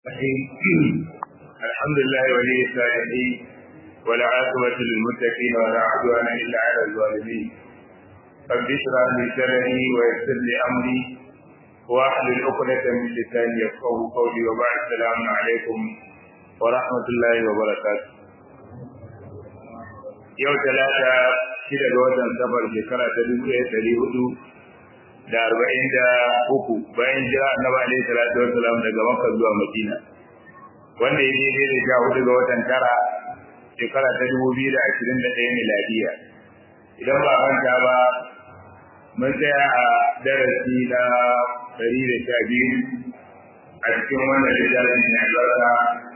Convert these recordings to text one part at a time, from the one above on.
الرحيم الحمد لله ولي الصالحين ولا عاقبة للمتقين ولا عدوان إلا على الظالمين رب اشرح لي صدري ويسر لي أمري واحلل عقدة من لساني يفقه قولي وبعد السلام عليكم ورحمة الله وبركاته yau talata shida ga watan safar shekara ta dubu ɗaya ɗari hudu da arba'in da uku bayan jira annabi alaihi salatu wassalam daga makka zuwa madina wanda ya daidai da sha hudu ga watan tara shekara ta dubu biyu da ashirin da ɗaya miladiya idan ba manta ba mun tsaya a darasi na ɗari da sha biyu a cikin wannan littafin mai albarka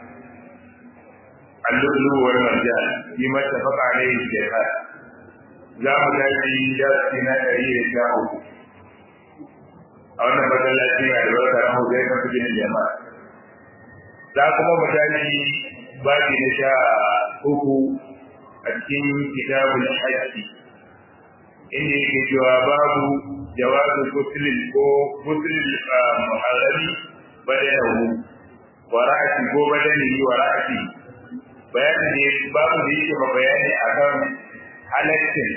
اللؤلؤ والمرجان فيما اتفق عليه الشيخان za mu tashi darasi na ɗari da sha uku a wannan masallaci mai albarka na hujjar kan fi ginin jama'a za kuma mu tashi babi na sha uku a cikin kitabul hajji inda yake cewa babu jawazu kusulil ko kusulil muharrami badanahu wa ra'ati ko badani wa ra'ati bayanin ne babu da yake ba bayani akan halaccin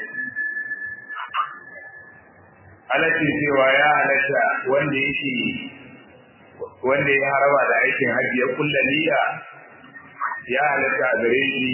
halaccin cewa ya halatta wanda yake wanda ya haraba da aikin hajji ya kulla niyya ya halatta a gare shi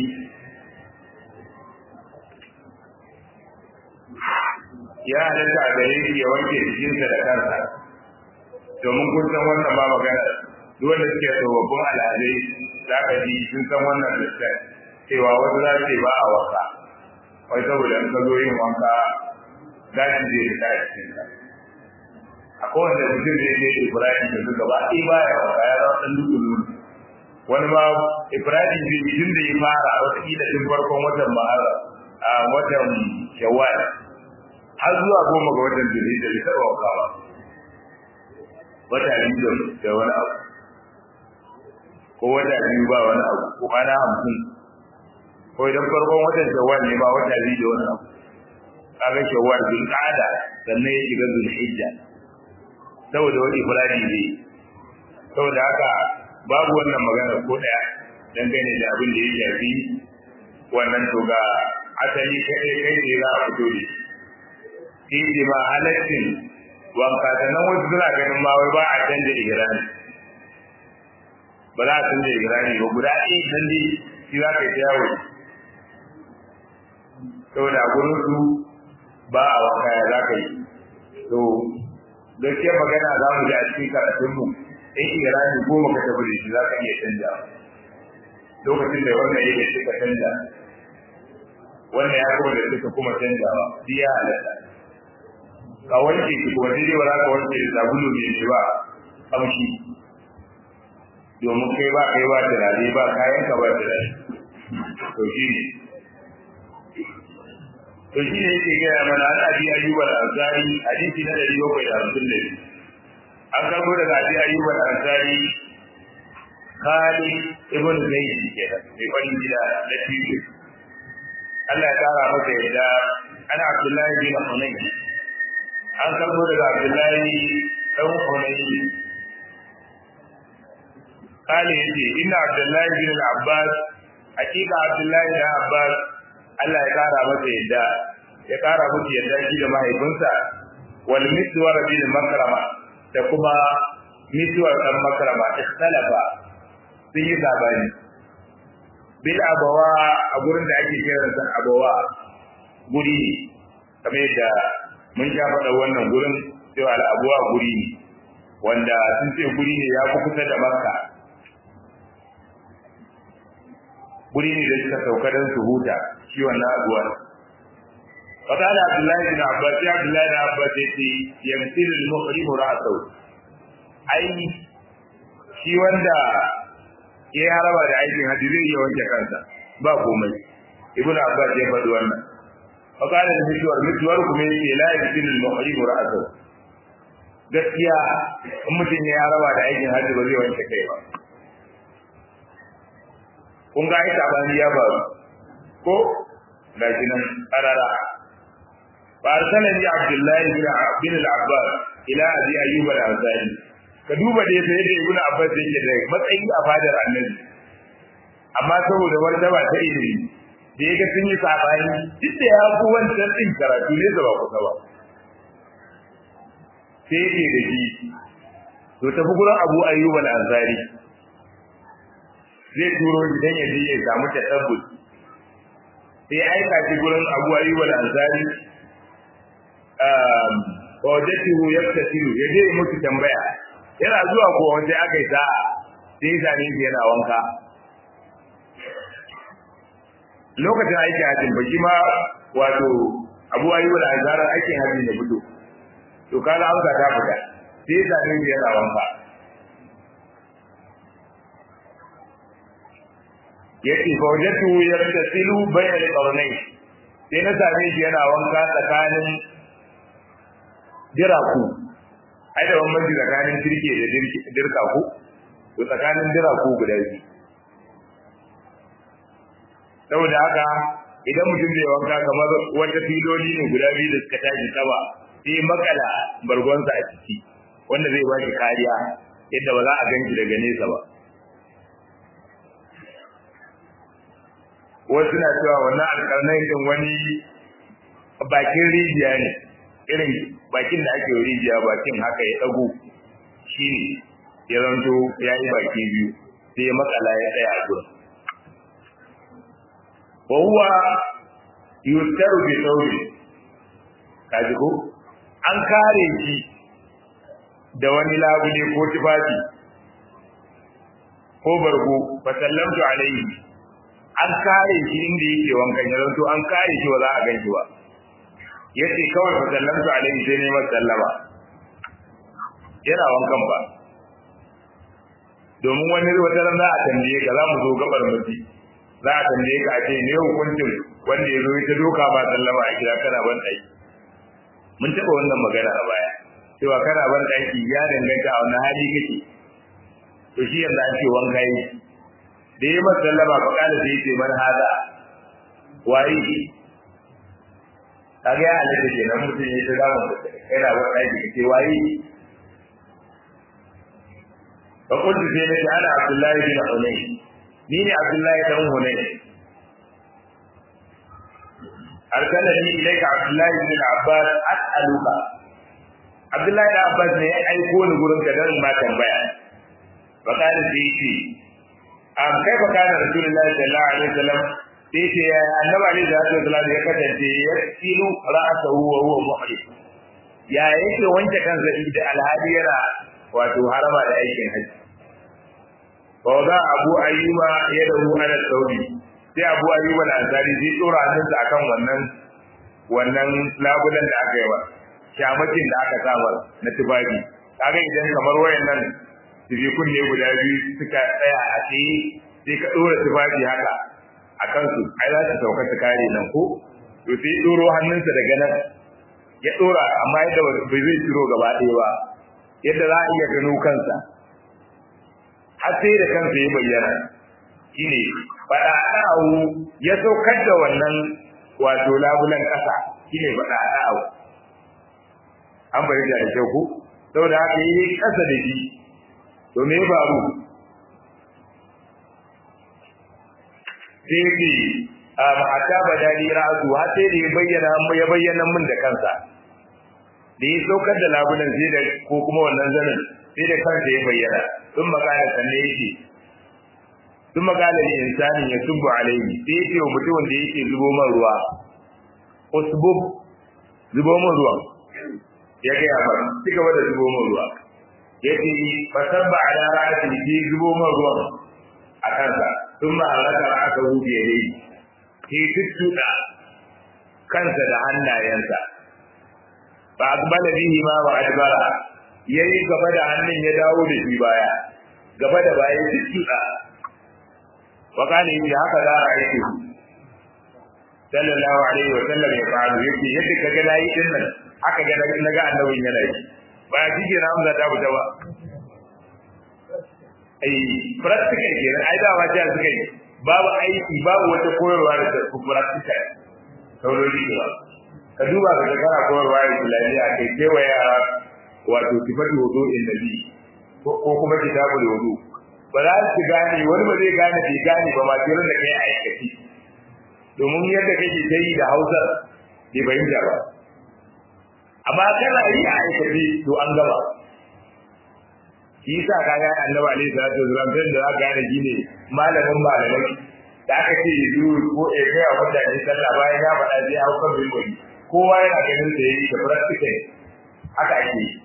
ya halatta a gare shi ya wanke jikinsa da kansa domin kun san wannan ba magana duk wanda suke tsofaffin al'adai za ka ji sun san wannan lissafi cewa wasu za su ba a wanka wai saboda in ka zo yin wanka gashi zai fita a cikin ka a kowane mutum zai je ibrahim da suka ba ɗi ba ya wanka ya zama ɗan dukulu wani ma ibrahim zai tun da ya fara wataƙila tun farkon watan mahara a watan shawwal har zuwa goma ga watan jirgin da bai taɓa wanka ba wata biyu da wani abu ko wata biyu ba wani abu ko kwana hamsin ko idan farkon watan shawwal ne ba wata biyu da wani abu kaga shawwal bil qa'da sannan ya shiga zul hijja saboda wani ifradi ne saboda haka babu wannan magana ko daya dangane da abin da ya shafi wannan to ga asali kai kai ne za a fito da shi shi ma halaccin wanka sannan wasu suna ganin ma wai ba a canja ihrami ba za a canza igrani ba guda ɗaya dan dai shi za ka yi yawo saboda a gurin su ba a wanka ya za ka yi to gaskiya magana za mu ji a cikin karatunmu in igrani goma ka tafi da shi za ka iya canja lokacin da wannan ya da suka canja wannan ya kuma da suka kuma canjawa shi ya halatta ka wanke shi kuma daidai ba za ka wanke da sabulu mai ba kamshi domin kai ba kai ba turare ba kayan ka ba turare to shi ne to shi ne yake gaya mana an abi ayyuban ansari hadisi na ɗari bakwai da hamsin da biyu an karbo daga abi ayyuban ansari kali ibn zaid kenan mai farin gida na tijo Allah ya kara masa yadda ana abdullahi bin hunayn an karbo daga abdullahi dan hunayn قال يجي إن عبد الله بن العباس حقيقة عبد الله بن عباس Allah ya kara masa yadda ya kara musu yadda shi da mahaifinsa wal miswar bin makrama da kuma miswar dan makrama ikhtalafa sun yi zabani bil abawa a gurin da ake kiran sa abawa guri ne kamar yadda mun sha faɗa wannan gurin cewa al abawa guri ne wanda sun ce guri ne ya fi kusa da makka guri ne da suka sauka don su huta shi wannan abuwa wata da abdullahi bin abbas ya abdullahi bin abbas ya ce yamsil al-muhrim ra'sahu ai shi wanda ya haraba da aikin hajji zai iya wanke kansa ba komai ibnu abbas ya faɗi wannan wata da mutuwar mutuwar kuma yake la yamsil al-muhrim ra'sahu gaskiya in mutum ya haraba da aikin hajji ba zai wanke kai ba kun ga ita bani ya faru ko ga shi nan karara fa arsalani abdullahi bin bin al-abbas ila abi ayyub al-ansari ka duba da yadda yadda ibnu abbas yake da matsayi a fadar annabi amma saboda martaba ta ilimi da yaga sun yi sabani duk da ya ku wancan din karatu ne da ba kusa ba sai yake da shi to tafi gurin abu ayyub al-ansari zai turo shi dan ya je ya samu tasabbut sai aika shi gurin abu ayyub al-ansari um wajatuhu yaktasilu yaje musu tambaya yana zuwa ko wanda aka yi sa'a sai ya same shi yana wanka lokacin aikin hajjin ba shi ma wato abu ayyub al-ansari aikin hajjin ya fito to kaga amsa ta fita sai ya same shi yana wanka yace fa wajatu yaktasilu bayna al-qarnayn sai na same shi yana wanka tsakanin diraku ai da bambanci tsakanin dirke da dirka ku to tsakanin diraku guda biyu saboda haka idan mutum zai wanka kamar wata filoli ne guda biyu da suka tashi sama sai makala bargonsa a ciki wanda zai ba shi kariya yadda ba za a ganki daga nesa ba wasu na cewa wannan alƙarnai din wani bakin rijiya ne irin bakin da ake rijiya bakin haka ya dago shi ne ya zanto ya yi baki biyu sai makala ya tsaya a gurin wa huwa yustaru bi sauri kaji ko an kare shi da wani labule ko tufafi ko bargo fa sallamtu alaihi an kare shi inda yake wankan ya zanto an kare shi ba za a gan shi ba yace kawai fa sallamtu alaihi sai ne masa sallama yana wankan ba domin wani wata ran za a tambaye ka za mu zo gabar mutu za a tambaye ka a ce ne hukuncin wanda ya zo ya doka ba sallama a gida kana ban ɗaki mun taɓa wannan magana a baya cewa kana ban ɗaki ya danganta a wani hali kake to shi yanzu an ce wanka yi da ya masa sallama fa kala sai yace man hada waye kaga ya halitta kenan mutum ya shiga mu yana ban ɗaki kace waye fa kuntu sai nace ana abdullahi bin hunayn ni ne abdullahi dan hunayn arsalani ilayka abdullahi bin abbas as'aluka abdullahi bin abbas ne ya aiko ni gurin ka dan ma tambaya fa kana sai yace am kai fa kana rasulullahi sallallahu alaihi wasallam sai yace ya annabi alaihi salatu wasallam ya kasance ya tilu ra'sahu wa huwa muhrim ya yake wanke kansa da alhadi yana wato harama da aikin haji wa za abu ayyuba yadahu ala saudi sai abu ayyuba da ansari sai tsora hannunsa akan wannan wannan labulan da aka yi ba shamakin da aka saba na tufafi kaga idan kamar wayannan tufifun ne guda biyu suka tsaya a tsaye sai ka dora tufafi haka a kansu ai za su sauka su kare nan ko to sai doro hannunsa daga nan ya dora amma yadda bai zai ciro gaba ɗaya ba yadda za a iya gano kansa har sai da kansa ya bayyana shine fada da'awu ya saukar da wannan wato labulan kasa shine fada da'awu an bayyana da kyau ko saboda haka yi kasa da shi to me ya faru sai ce a ma'ata badali ra'su har sai da ya bayyana ya bayyana min da kansa da ya saukar da labulan sai da ko kuma wannan zanin sai da kansa ya bayyana sun magana sanne yake sun magana ne insanin ya tubu alaihi sai yake wa mutumin da yake zubo man ruwa usbub zubo man ruwa ya ga ya fara ci gaba da zubo man ruwa yace fasabba ala ra'ati fi zubo man ruwa a kansa sun ma halaka aka hude yayi sai tuttuda kansa da hannayensa ba akbala bihi ma wa adbara yayi gaba da hannun ya dawo da shi baya gaba da baya tuttuda wa kana yi haka za a yi sallallahu alaihi wa sallam ya fa'alu yake yadda kaga nayi din nan haka ga naga annabin yana yi ba shi ke na amsa ta fita ba ai practical kenan ai da ba ta suka yi babu aiki babu wata koyarwa da ta practical saurari da ka duba ka ga kana koyarwa islamiyya kai kewa yara wato sifatu wudu in nabi ko kuma kitabul wudu ba za su gane wani ba zai gane bai gane ba ma kiran da kai aikaci domin yadda kake ta yi da Hausa bai bayyana ba amma kana yi a aikaci to an gaba shi yasa kaga annabi alaihi salatu wasallam sai da aka gane gine malamin malamai da aka ce yanzu ko e kai a mutane sallah bayan ya faɗa sai hau kan bimbari kowa yana ganin da yayi da practical haka ake yi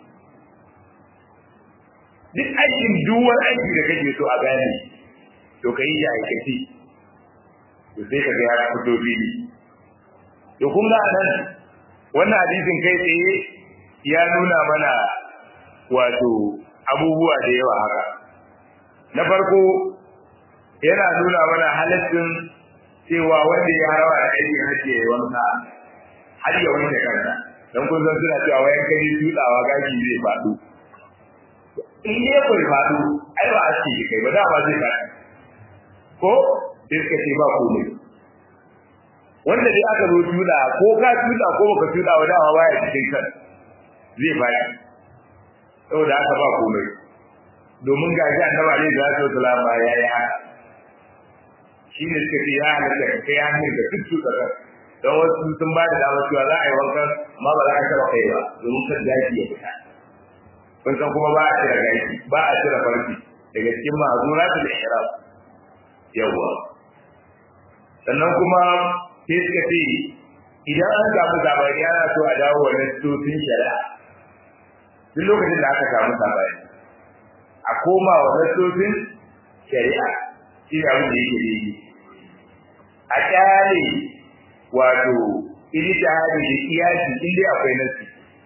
duk aikin duwar aiki da kake so a gane to ka yi ya aikace to sai ka ga ya fito fili to kun ga nan wannan hadisin kai tsaye ya nuna mana wato abubuwa da yawa haka na farko yana nuna mana halaccin cewa wanda ya rawa da aikin hajji ya wanka har ya wanke kansa don kun san suna cewa wayan kai tutsawa gashi zai faɗo in dai bai faɗo ai ba a ce kai ba dama zai faɗi ko sai suka ce ba komai wanda dai aka zo tutsa ko ka tutsa ko baka tutsa wa dama baya cikin kan zai faɗi saboda haka ba komai domin ga shi annabi alaihi salatu wasalam ba ya yi haka shi ne suka ce ya halatta ka kai hannun da duk tutsa kan don wasu sun ba da damar cewa za a yi wankan amma ba za a taɓa kai ba domin kan gashi ya fita kun san kuma ba a cire gashi ba a cire farki daga cikin ma'azuratul ihram yawwa sannan kuma sai suka ce idan an samu sabani ana so a dawo wa nassocin shari'a duk lokacin da aka samu sabani a koma wa nassocin shari'a shi da abin da yake daidai a kyale wato ijtihadi da kiyasi in dai akwai nassi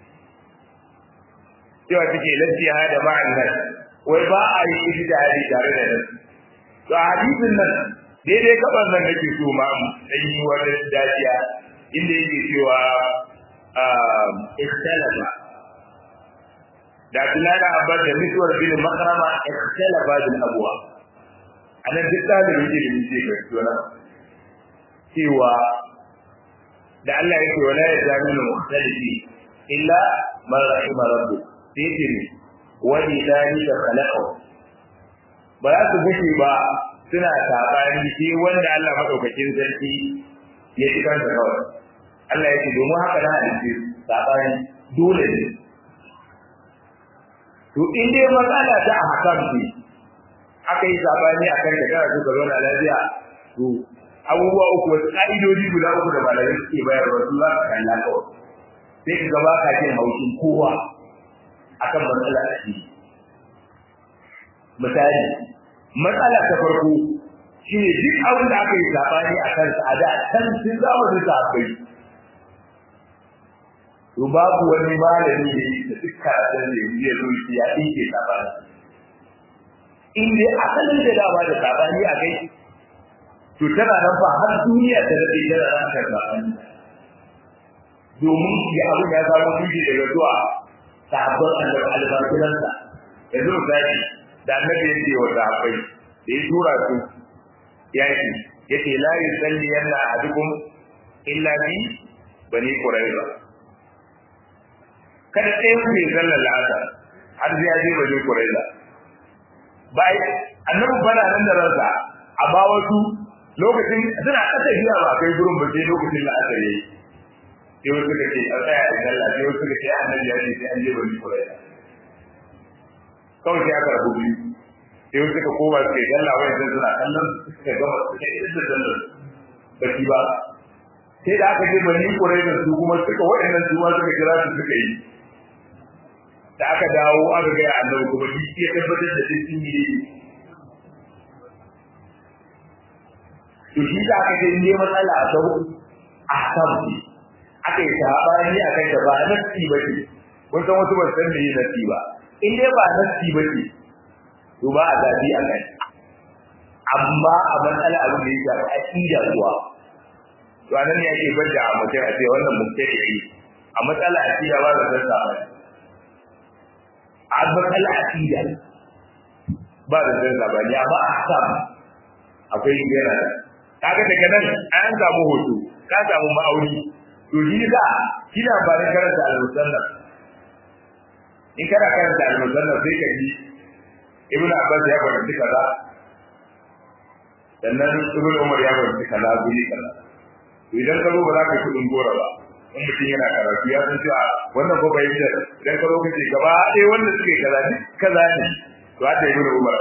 cewa take lafiya hada ma'an nas wai ba a yi ijtihadi tare da nassi to a hadisin nan daidai kaban nan nake so ma dan yi wani dajiya inda yake cewa ikhtalafa da Abdullahi Abbas da Miswar bin Makrama ikhtalafa bil abwa anan duk talibin ilimi ce ga tona cewa da Allah yake wala ya zalu mukhtalifi illa man rahima rabbuk sai ce ne wa idani da khalaqahu ba za su gushe ba suna sabani sai wanda Allah madaukakin sarki ya ci kansa kawai Allah ya ce domin haka na halitta sabani dole ne to in dai matsala ta a hakan ce aka yi sabani a kan da kana so ka zauna lafiya to abubuwa uku wasu ƙa'idodi guda uku da malamai suke bayarwa su za ka kalla kawai sai ka gaba ka jin haushin kowa akan matsala a ciki misali matsala ta farko shi ne duk abin da aka yi sabani a kansa a da can sun zamanin sahabbai to babu wani malami ne da duk karatun da ya zo shi ya ɗinke sabani in dai asalin da dama da sabani a kai to tana nan ba har duniya ta daɗe tana nan kan sabani domin ya abin ya samu tushe daga zuwa sahabban annabi albarkunansa yanzu misali da annabi ya ce wa sahabbai da ya tura su yaki ya ce la yusalli yanna ahadukum illa bi bani quraiza kada ɗayan ku ya sallar la'asar har sai ya je bani quraiza bai annabi bana nan da ransa amma wasu lokacin suna kasa biya ba kai gurin ba sai lokacin la'asar yayi sai wasu suka ce a tsaya da sallah sai wasu suka ce annabi ya ce sai an je bani quraiza kawai sai aka rabu biyu sai wasu suka koma suka yi sallah wani sun suna kallon suka gama suka yi da sallar ba shi ba sai da aka je bani quraiza su kuma suka waɗannan su ma suka kira su suka yi da aka dawo aka ga annabi kuma shi ya tabbatar da duk sun yi to shi da aka ce ne matsala a sau a sabu aka yi sabani a kan da ba nasi ba ce kun san wasu ba san me nasi ba in dai ba nasi ba ce to ba a zabi a kai amma a matsala abin da ya shafi aqida kuwa to anan ne ake bada a mutum a ce wannan mubtadi a matsala aqida ba da san sabani a matsala aqida ba da san sabani amma a sam akwai yana da kaga daga nan an samu hoto ka samu ma'auni to shi da kina ba da karanta al-musannaf in kana karanta al-musannaf sai ka ji ibn abbas ya fahimci kaza sannan ibn umar ya fahimci kaza guri kaza to idan ka zo ba za ka yi kudin gora ba in mutum yana karatu ya san cewa wannan ko bai da idan ka zo ka ce gaba ɗaya wanda suke kaza duk kaza ne to haka ibn umar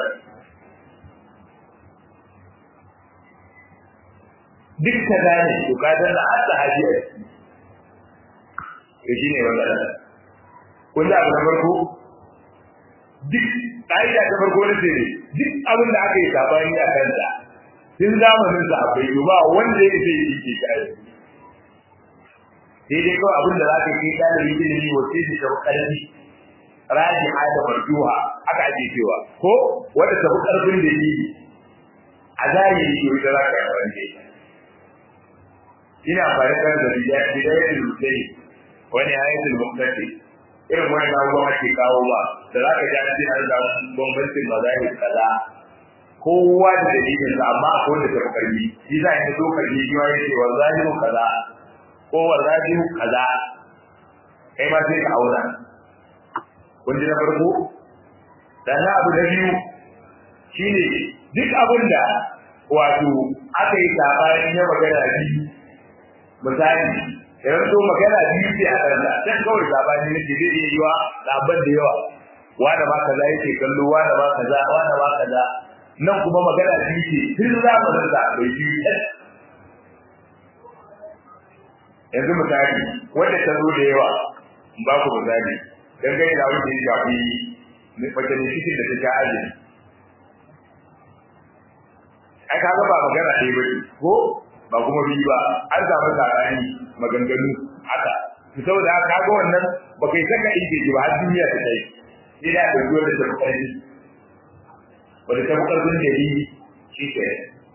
duk kaza ne to ka danna har sahabi a ciki to shine wannan kun da abu na farko duk ƙa'ida ta farko na ce duk abin da aka yi sabani a kanta tun zamanin sa akwai ba wanda ya ce yi ke kai sai dai kawai abin da za ka kai ɗalibin ilimi wace ce ta ƙarfi raji da marjuha aka ake cewa ko wanda ta fi ƙarfin da yi a zahiri ko ita za ka yi wanda ina amfani da bidayatul mutai wani ayatul muqtadi irin wani abubuwan ake kawo ba da za ka ji an ce an samu bambancin mazahir kaza kowa da dalilin sa amma akwai wanda tafi karbi shi za ka zo karbi shi ma yace wa zahiru kaza ko wa zahiru kaza kai ma sai ka auna kun ji na farko dan abu na biyu shine duk abin da wato aka yi sabanin ya magana biyu misali idan so magana biyu ce a kansa sai kawai sabani ne ke zai iya yiwa labar da yawa wanda ba kaza yake kallo wanda ba kaza wanda ba kaza nan kuma magana biyu ce tun zamanin sa bai biyu yanzu misali wanda ta zo da yawa in ba ku misali dan gani da wanda ya shafi mace ne cikin da ta sha azumi ai ka ga ba magana ɗaya ba ko ba kuma biyu ba an samu tsakani maganganu haka saboda haka ga wannan ba kai saka inda ji ba har duniya ta kai sai da ka zo da tafi wanda ta karfin da yi shi ke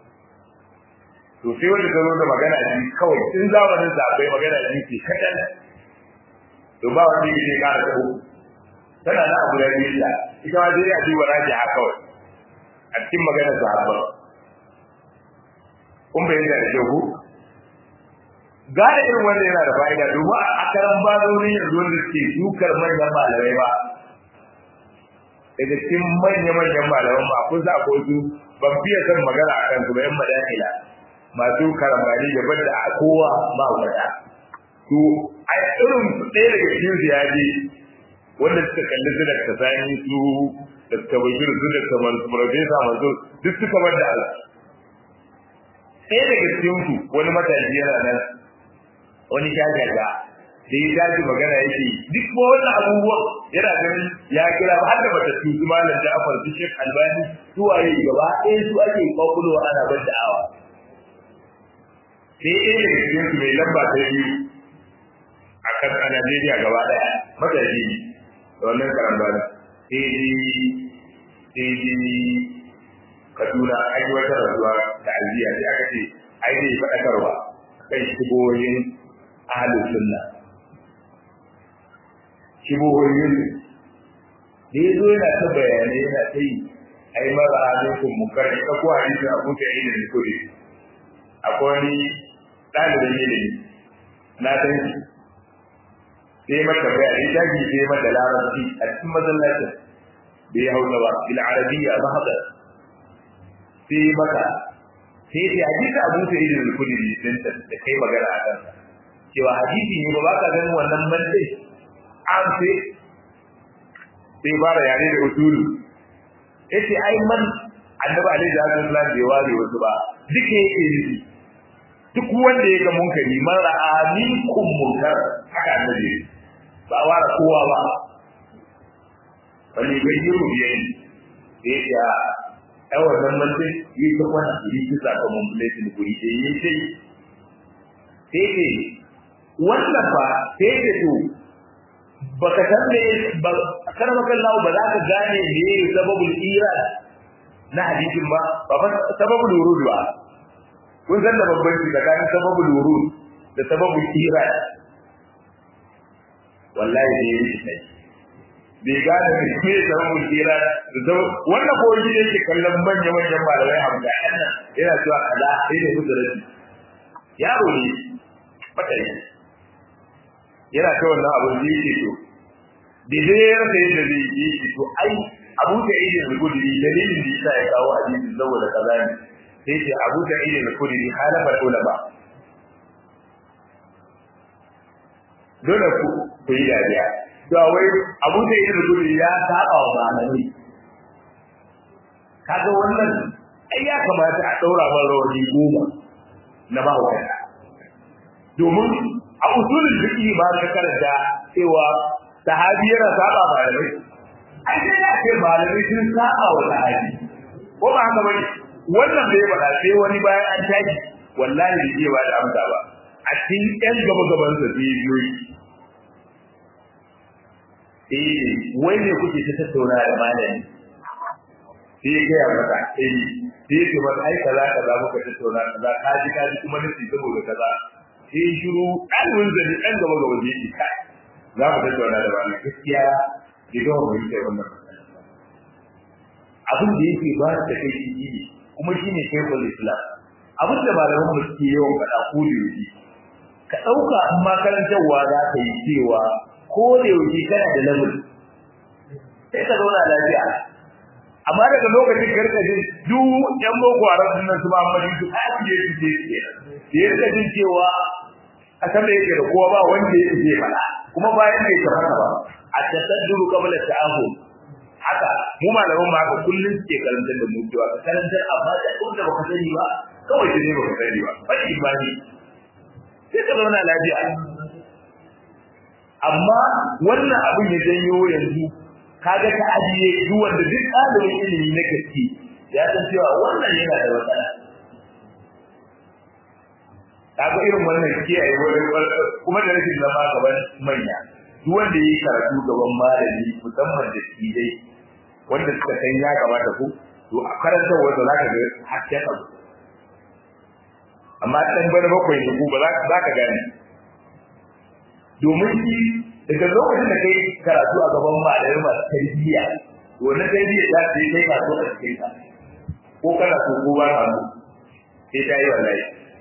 to sai wanda ta zo da magana ji kawai tun zamanin sa akwai magana ji ke kadan to ba wanda yake kara ta uku tana na abu da yi ta ita ma dai a duba raji ha kawai a cikin maganar sahabba kun bayyana da shehu gane irin wanda yana da fa'ida domin a karan bazoni yanzu wanda suke dukar manyan malamai ba daga cikin manya-manyan malaman ba kun sa ko su ban fiye son magana a kan su ba yan madakila masu karambani da banda a kowa ba wata to a irin ɗaya daga cikin su ya je wanda suka kalli su da kasani su da suka bashir su da kamar profesa masu duk suka banda Allah ɗaya daga cikin su wani matashi yana nan wani shagaga da ya tashi magana yake duk ko wannan abubuwan yana ganin ya kira ba har da bata tuzu malam Ja'far su Sheikh Albani su waye gaba ɗaya su ake kwakulowa ana bar da'awa sai ɗaya daga cikin su mai lamba ta biyu a kan a Najeriya gaba ɗaya matashi ne da wannan karambana sai ji sai ji Kaduna an yi wata rasuwa da aljiya sai aka ce ai zai faɗakarwa kan shigoyin ahalin sunna shigoyin da ya zo yana ta bayanai yana ta yi ai mara alaikun munkar ita ko hadisin abu ta yi da kudi akwai wani ɗalibin ilimi na san shi sai mata bayani ta ji sai mata larabci a cikin masallacin da ya hausa ba bil arabiyya ba haka sai mata sai ya hadisi abu ta yi da kudi din da kai magana a kansa cewa hadisi ne ba ka ganin wannan mantai an sai sai fara yare da usulu yace ai man annabi alaihi salatu wasallam bai ware wasu ba duka yake nufi duk wanda ya ga munkari man ra'a minkum munkar haka annabi ba ware kowa ba wani gayyiru biyayi da yake a ai wannan mantai yi ta kwana yi ta sakamakon bulletin guri da yi sai sai wannan ba sai da to baka san me ba kar maka Allah ba za ka gane me sababul irad na hadisin ba ba fa sababul wurud ba kun san da babbanci tsakanin sababul wurud da sababul irad wallahi ne yake kai bai gane me me sababul irad da wannan ko shi yake kallon manyan manyan malamai hamda yana cewa kaza sai ne kudurati yaro ne matayi yana ta wannan abin da yake to da zai rasa yadda zai yi shi to ai Abu Sa'id al-Khudri dalilin da yasa ya kawo hadisin saboda kaza ne sai ce Abu Sa'id al-Khudri halafa ulama dole ku ku yi dariya to wai Abu Sa'id al-Khudri ya saba wa malamai kaga wannan ai ya kamata a daura man rawani goma na ba wa domin a usulul fiqh ba ka karanta cewa sahabi yana saba malamai ai sai ya ce malamai sun saba wa sahabi ko ba haka bane wannan bai faɗa sai wani bayan an tashi wallahi bai iya ba da amsa ba a cikin ɗan gaba gaban sa sai biyoyi eh wai ne kuke ta tattauna da malami sai ya gaya masa eh sai ya ce masa ai kaza kaza muka tattauna kaza ka ji ka ji kuma nasi saboda kaza sai shiru ɗalibin zane ɗan gaba gaba zai yi kai za mu tattauna da malami gaskiya bai gama fahimtar wannan abin da yake ba da kai shi ne kuma shi ne shekul islam abin da malaman mu suke yawan faɗa ko da yaushe ka ɗauka in ma karantarwa za ka yi cewa ko da yaushe kana da level sai ka zauna lafiya amma daga lokacin karka jin duk yan boko haram din nan su ba amma su a je su je su ke da ya jin cewa a san da yake da kowa ba wanda yake zai faɗa kuma bayan bai ta haka ba a tasadduru qabla ta'ahum haka mu malaman ma haka kullun suke karantar da mu cewa ka karantar amma da duk da baka sani ba kawai da ne baka sani ba fa imani sai ka zauna lafiya amma wannan abin ya janyo yanzu kaga ta ajiye duk wanda duk ɗalibin ilimi na gaske ya san cewa wannan yana da matsala kaga irin wannan kiyaye wurin kuma da rashin zama gaban manya duk wanda yayi karatu gaban malami musamman da shi dai wanda suka san ya kamata ku to a karantar wanda zaka ga hakkin abu amma dan bana bakwai ne ku ba za ka gane domin shi daga lokacin da kai karatu a gaban malamai masu tarbiyya to na tarbiyya za ta yi kai karatu a cikin ka ko kana so ko ba ka so sai ta yi wallahi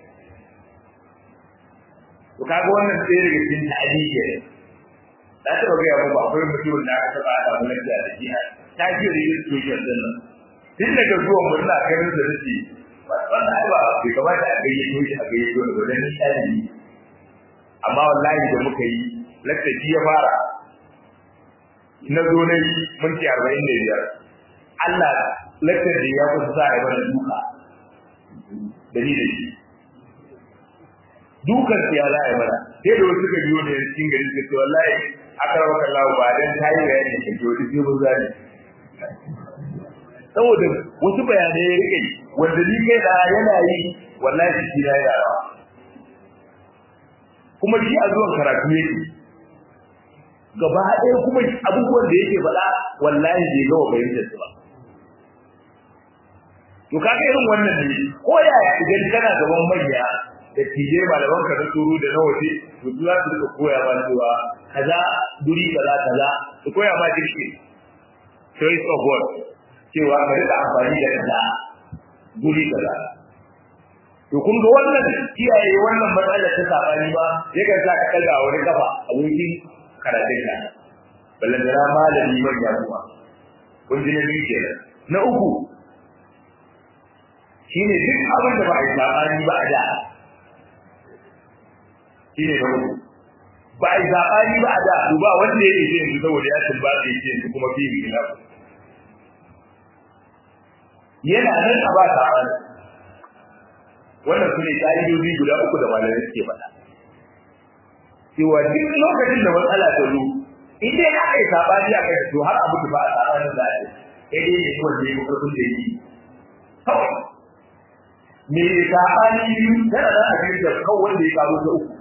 to kaga wannan sai daga cikin ta'adiyya ne na taɓa gaya muku akwai mutumin da aka taɓa haɗa mu lafiya da shi ta ji registration din nan tun daga zuwan mu ina ganin da nake wannan ai ba bai kamata a gayyato shi a gayyato da wajen ɗalibi amma wallahi da muka yi laktaci ya fara na zo na yi minti arba'in da biyar Allah laktar da ya kusa sa a mana duka da ni da shi dukan ya za a yi mana sai da wasu suka biyo ne cikin gari suka ce wallahi aka rawa kan lawo ba dan tayi bayani da ke wani sai mun zane saboda wasu bayanai ya rike wanda ni kai da yana yi wallahi shi na yana rawa kuma shi a zuwan karatu yake gaba ɗaya kuma abubuwan da yake faɗa wallahi bai gawa fahimtar su ba to kaga irin wannan ne ko ya idan kana gaban manya da tije malaman ka na tsoro da na waje to za su rika koya ma cewa kaza duri kaza kaza su koya ma dirke choice of word cewa ka rika amfani da kaza duri kaza to kun ga wannan kiyaye wannan matsalar ta sabani ba yakan sa ka kalga wani kafa abokin karatun ka ballan da malami man ya kuma kun ji na biyu kenan na uku shine duk abin da ba a yi sabani ba a da shine na uku ba a yi sabani ba a da to ba wanda ya yi yanzu saboda ya tumba da yake yanzu kuma fi bi yana nan a ba sabani wannan su ne ƙa'idoji guda uku da malamai suke faɗa cewa duk lokacin da matsala ta zo in dai aka yi sabani a kai to har abu ba a sabanin da ake sai dai ne wanda ya yi ƙarfin da yi kawai me sabani biyu tana nan a cikin da kawai wanda ya kawo ta uku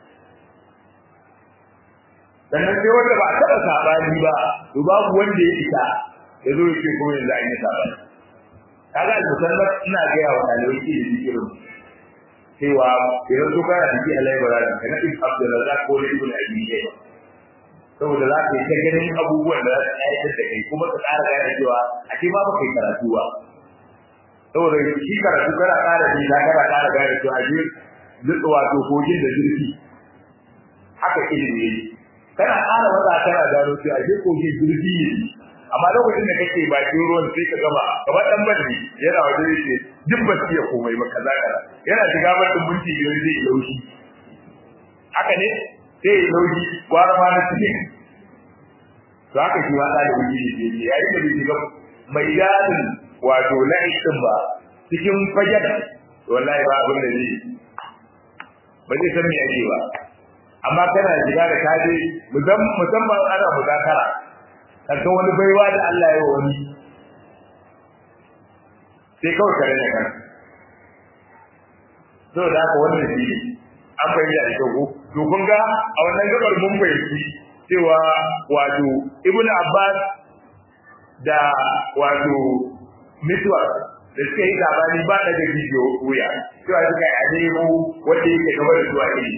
sannan sai wanda ba a taɓa sabani ba to babu wanda ya isa ya zo ya ce kuma yanzu an yi sabani kaga al-musannaf ina ga yawa ɗalibai ke da zikirin cewa idan su kana da jiya laibara ka na ibn abdulrazak ko na ibn abi shayba saboda za ka yi ta ganin abubuwan da za su ayatar da kai kuma ka ƙara gane cewa a ce ma ba kai karatu ba saboda shi karatu kana ƙara ji na kana ƙara gane cewa je zutsu wato kogin da zurfi haka ilimi ne kana ƙara wata kana gano cewa je kogin zurfi ne amma lokacin da kake bakin ruwan sai ka gama kamar dan badri yana wajen yake duk ba su iya komai ba kaza kaza yana shiga bakin minti biyar zai laushi haka ne sai ya laushi gwara ma na cikin to haka shi ma da wuce ne yayin da bai shiga mai gadin wato la'ishin ba cikin fagen wallahi ba abin da zai ba zai san me ake ba amma kana shiga da kaje musamman ana muzakara kaga wani baiwa da Allah ya yi wani sai kawai kare da kan so da haka wannan shi ne an bayyana da kyau to kun ga a wannan gabar mun fahimci cewa wato ibnu abbas da wato mitwa da suka yi labari ba daga bidiyo wuya cewa suka yi a nemo wanda yake gaba da zuwa ilimi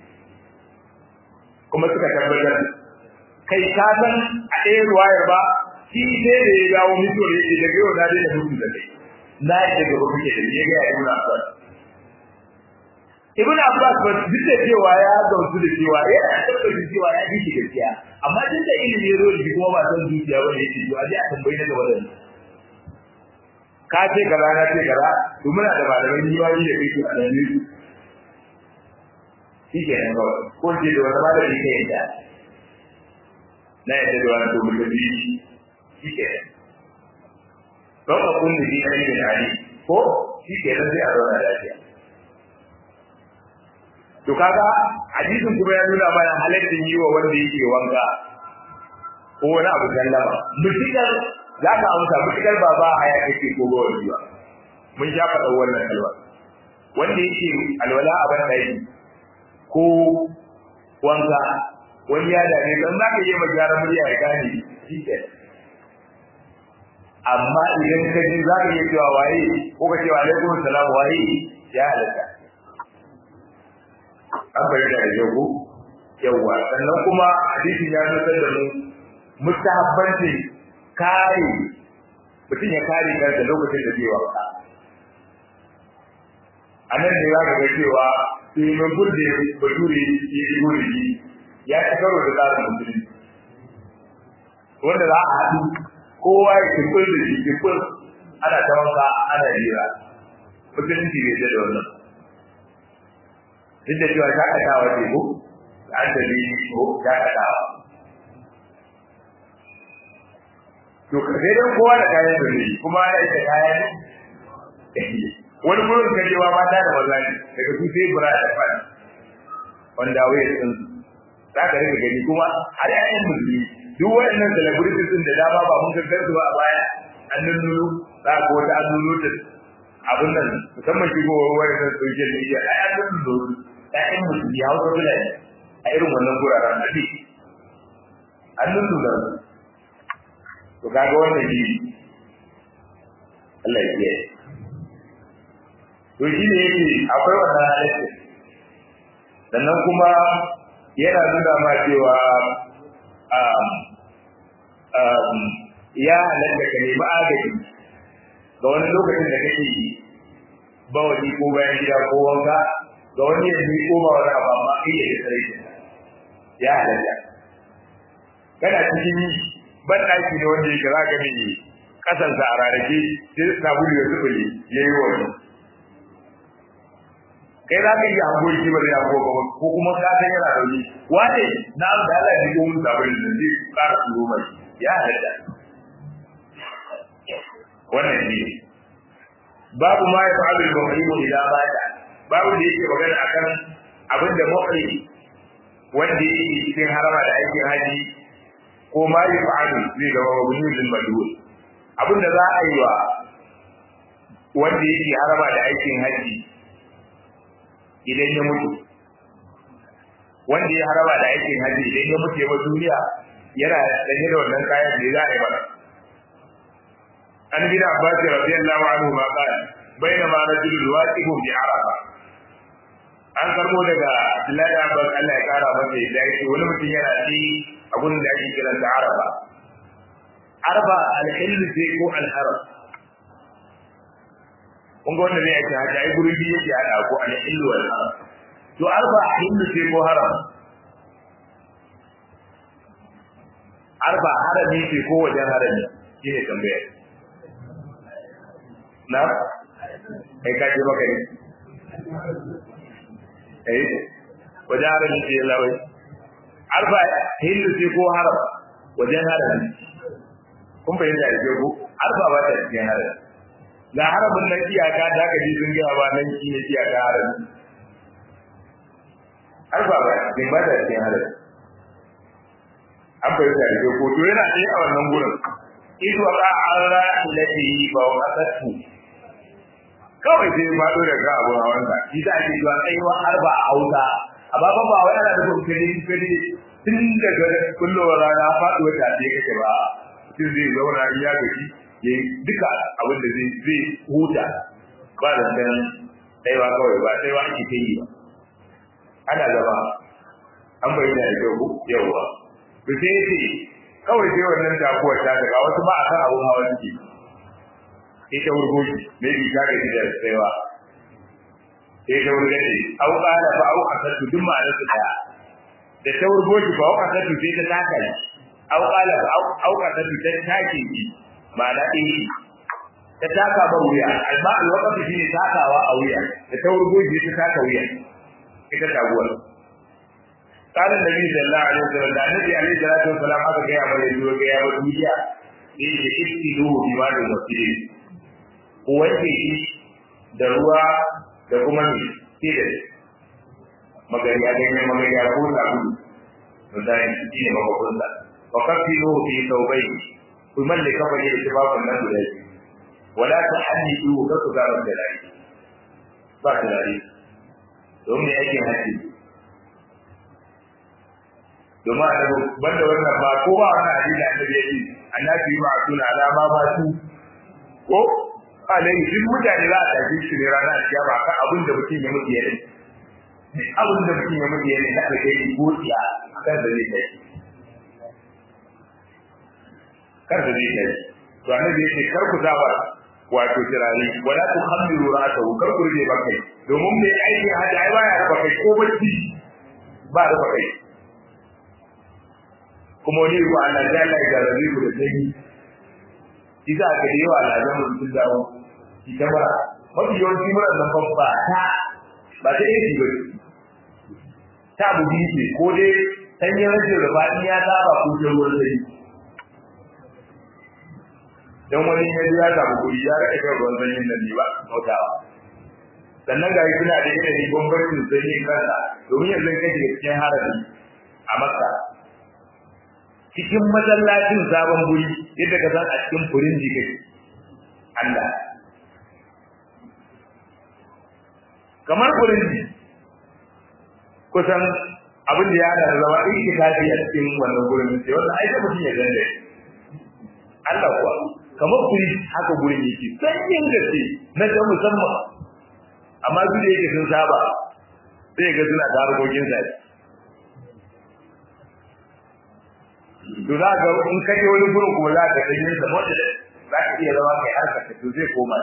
kuma suka tabbatar kai ka san a ɗaya ruwayar ba shi ne da ya dawo mutuwar ya ce daga yau na daina mutu da kai na yi daga ba kuke da ya ga ya ibn abbas ibn abbas ba duk da cewa ya gamsu da cewa ya tabbata cewa ya fi gaskiya amma duk da ilimi ya zo da kuma ba san zuciya ba ne yake to a je a tambayi na gaba da ni ka ce kaza na ce kaza to muna da malaman yiwayi da kai a nan ne shi ke nan kawai ko ce da wani malami ka yadda na yadda da wani domin da biyu shi ke nan don a kun da biyu da hali ko shi ke nan sai a zauna lafiya to kaga hadisin kuma ya nuna mana halaccin yi wa wanda yake wanka ko wani abu sallama mutukar za ka amsa mutukar ba ba haya kake ko ba wani ba mun sha faɗa wannan kalma wanda yake alwala a ban ɗaki ko wanka wani ya dame don za ka yi ma gyara murya ya gane shi ke amma idan ka ji za ka iya cewa waye ko ka cewa alaikum salam waye ya halatta an bayyana da yau yawa sannan kuma hadisin ya nusar da mu mustahabbanci kare mutum ya kare kansa lokacin da zai wanka a nan ne za ka ga cewa domin gurde bature ya shigo da shi ya ci karo da tsarin musulmi wanda za a haɗu kowa ya kifin da shi kifin ana ta wanka ana jira musulunci bai da wannan duk da cewa shakatawa ce ko da an tafi ko shakatawa to sai dan kowa da kayan da ne kuma ya ita kayan wani gurin kajewa mata da maza ne daga su sai bura da fadi wanda waye sun za ka rika gani kuma har yayin musulmi duk wayannan celebrities din da dama ba mun gaggar su ba a baya an nunnulu za ka wata an nunnulu ta abin nan musamman shi ko wayannan social media ai an nunnulu ƴaƴan musulmi hausa fulani a irin wannan guraren da an nunnulu to kaga wannan shi Allah ya kiyaye to shi ne yake akwai wannan halittar sannan kuma yana nuna ma cewa ya halatta ka nemi agaji ga wani lokacin da kake yi bawali ko bayan gida ko wanka ga wani ya yi ko ba wani abu amma kai ya tsare shi ya halatta kana cikin ban ɗaki ne wanda yake za ka mai kasansa a rarrake sai sabulu ya zubule ya yi wani kai za ka yi hangoyi shi ba zai hango ba ko kuma ka san yana rauni wane na abu da Allah ya yi mun sabon da zai ƙara turo mai ya halatta wannan shi ne babu ma ya fa'alu al-muhrimu ila bada babu da yake magana akan abin da muhrim wanda yake cikin harama da aikin haji ko ma ya fa'alu zai zama mabni lil madul abin da za a yi wa wanda yake harama da aikin haji idan ya mutu wanda ya haraba da aikin haji idan ya mutu ya bar duniya yana sanye da wannan kayan da za a yi masa an bin abbas radiyallahu anhu ma qala bainama rajulun waqifun bi arafa an karbo daga Abdullahi Abbas Allah ya kara masa da yake wani mutum yana ci a gurin da ake kiran da arafa arafa al-hill sai ko al-haram kun ga wanda zai ce haka ai gurin biyu yake hada ko al-hill wal haram to arfa hill sai ko haram arfa harami ce ko wajen harami shine tambaya na kai ka je maka ne eh wajen harami ce lawai arfa hindu ce ko haram wajen harami kun fahimta da ko arfa ba ta cikin harami ga haramin nan iyaka da aka ji sun gaya ba nan shi ne iyaka harami arfa ba cikin ba ta cikin harami an fahimta da ko to yana ɗaya a wannan gurin ido ka an ra'ilati ba wa kasatu kawai sai ma do daga abun hawan sa shi da ake zuwa tsayuwa arba a hausa amma ba ba wai ana da kokari kokari tun daga kullowar rana faɗuwa ta ce kake ba mutum zai zauna in ya gaji ya yi duka abin da zai zai huta ba da san tsayuwa kawai ba tsayuwa ake ta yi ba ana zama an bayyana da kyau yawwa to sai yace kawai sai wannan takuwar ta daga wasu ba a san abun hawa suke ita wurgoji maybe ta gaji da tsayuwa sai ta wurgaje au qala fa au asatu duk ma'ana su daya da ta wurgoji fa au asatu sai ta taka shi au qala fa au au asatu ta take shi ma'ana eh ta taka ba wuya amma alwaqti shine takawa a wuya da ta wurgoji ta taka wuya ita taguwar قال النبي صلى الله عليه وسلم da annabi alaihi salatu wasalam aka ga ya bare zuwa ga ya ba duniya sai ya istilu bi ma da masjid ko wanke shi da ruwa da kuma ni sai da magariya da ne magariya ko sabulu to da shi ne mabukun da wa kafilu fi tawbai ku malle kafa ne da babun nan guda biyu wala tahaddidu ka ku garan da lai ba ta lai domin aikin haji domin annabi banda wannan ba ko ba wannan hadisi da annabi yake annabi ba suna alama ba su ko alai duk mutane za a tafi shi ne ranar kiyama kan abin da mutum ya mutu yayin abin da mutum ya mutu yayin da alheri ko tsiya kan da zai kai kar da zai kai to annabi yake kar ku zaba wato tirani wala tu khamiru ra'atahu kar ku rige bakai domin mai aiki hada ai baya raba kai ko bacci ba raba kai kuma wani ko Allah ya Allah ya rabi ku da sanyi kisa ka yi wa Allah zan mutum dawo ita ba mafi yawanci mura nan babba ta ba ta yi ba ta bugi ce ko dai sanyin rashin rufaɗi ya saba ko ta ruwan sanyi dan wani ya ji ya samu kuɗi ya rika kan ruwan sanyin nan ne ba mautawa sannan ga suna da yanayin bambancin sanyin kansa domin yanzu kake cikin harabi a makka cikin masallacin sabon guri yadda ka san a cikin furin jike Allah kamar furin ji kusan abin da ya hada da zama in kitabi a cikin wannan gurin sai wannan ai mutum ya ganda Allah kuwa kamar kuri haka gurin yake sanyin gaske na da musamman amma su da yake sun saba sai ga suna da harkokin sa to za ga in ka je wani gurin kuma za ka san yin sa mota za ka iya zama kai harka ka to zai koma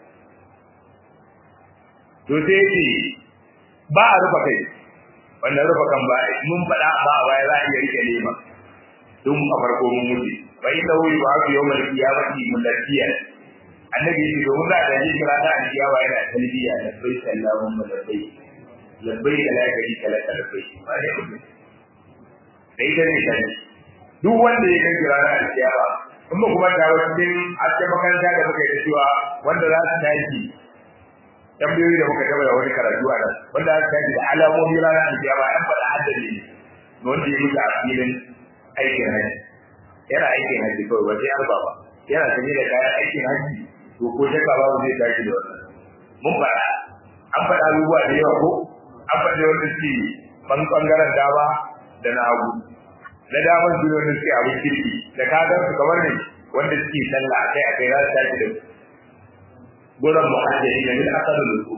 to sai ce ba a rufa kai wannan rufa kan ba mun faɗa ba a baya za a iya rike lema tun a farko mun mutu fa inda wuri ba su yau mai kiyamati mulafiya annabi ya ce domin za a ji kira ta alkiyawa yana talbiya da bai sallahu malabbai labbai da la gari kala kalbai ba ne da ita ne kai duk wanda ya kai kira na alkiyawa in ba kuma ta wajen a cikin makaranta da muka yi cewa wanda za su tashi tambayoyi da muka gaba da wani karatu a nan wanda aka tashi da alamomi ranar alkiyama an faɗa haddari ne wanda ya mutu a filin aikin haji yana aikin haji kawai ba sai arba ba yana sanye da kayan aikin haji to ko shakka babu zai tashi da wannan mun faɗa an faɗa abubuwa da yawa ko an faɗa wanda suke ɓangaren dama da na hagu na daman su wanda suke abin kirki da kagan su kamar ne wanda suke sallah akai akai za su tashi da gurin muhajjari da min asalin ruku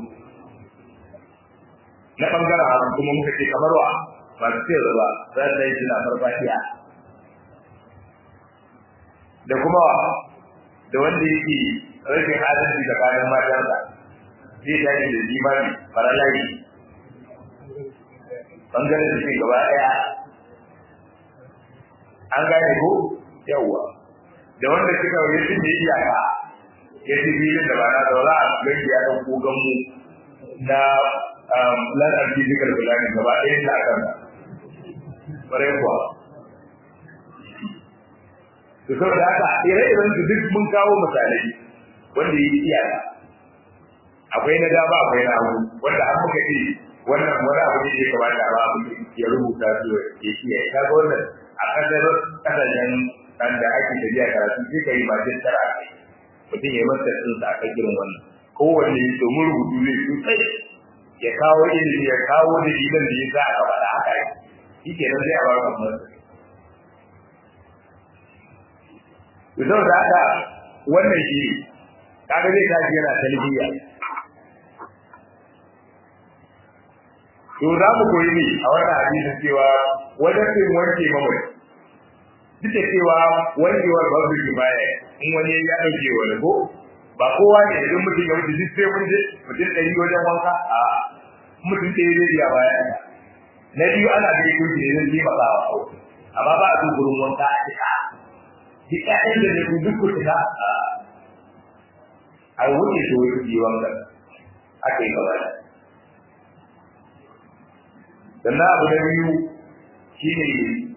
na ɓangaren hagu kuma muka ce kamar wa masu ce ba za su yi suna farfashiya da kuma da wanda yake rashin adalci tsakanin matansa zai tashi da jimami faralayi bangaren da gaba daya an gane ko yawa da wanda suka yi sun da iyaka ya ci filin da ba na zaura a gani ya ɗauko ganmu na land and physical planning gaba ɗaya ta kan ƙwarai kuwa to saboda haka ire-iren su duk mun kawo misalai wanda ya yi iyaka akwai na dama akwai na hagu wanda an muka ce wannan wani abu ne ya kamata ba abu ya rubuta su ya shi ya kaga wannan a kasar kasashen kan da ake tafiya karatu sai ka yi ba jin tara a kai mutum ya yi masa tsinsa a kan irin wannan kowanne domin rubutu zai sosai ya kawo ilimi ya kawo dalilan da ya sa aka faɗa haka shi ke nan zai a ba ka masa Yau da haka wannan shi kaga zai tashi yana talbiya to za mu koyi ne a wannan hadisin cewa wajen yin wanke mamaye duk da cewa wankewar babu shi baya in wani ya dauke wani ko ba kowa ne idan mutum ya wuce duk sai mun je mutum ɗari wajen wanka a mutum ɗaya zai iya baya na biyu ana da yake ne zai je maka wa amma ba a so gurin wanka a cika duk ƴaƴan da ne ku duk ku cika a wuce su yi wanka aka yi gaba da sannan abu na biyu shi ne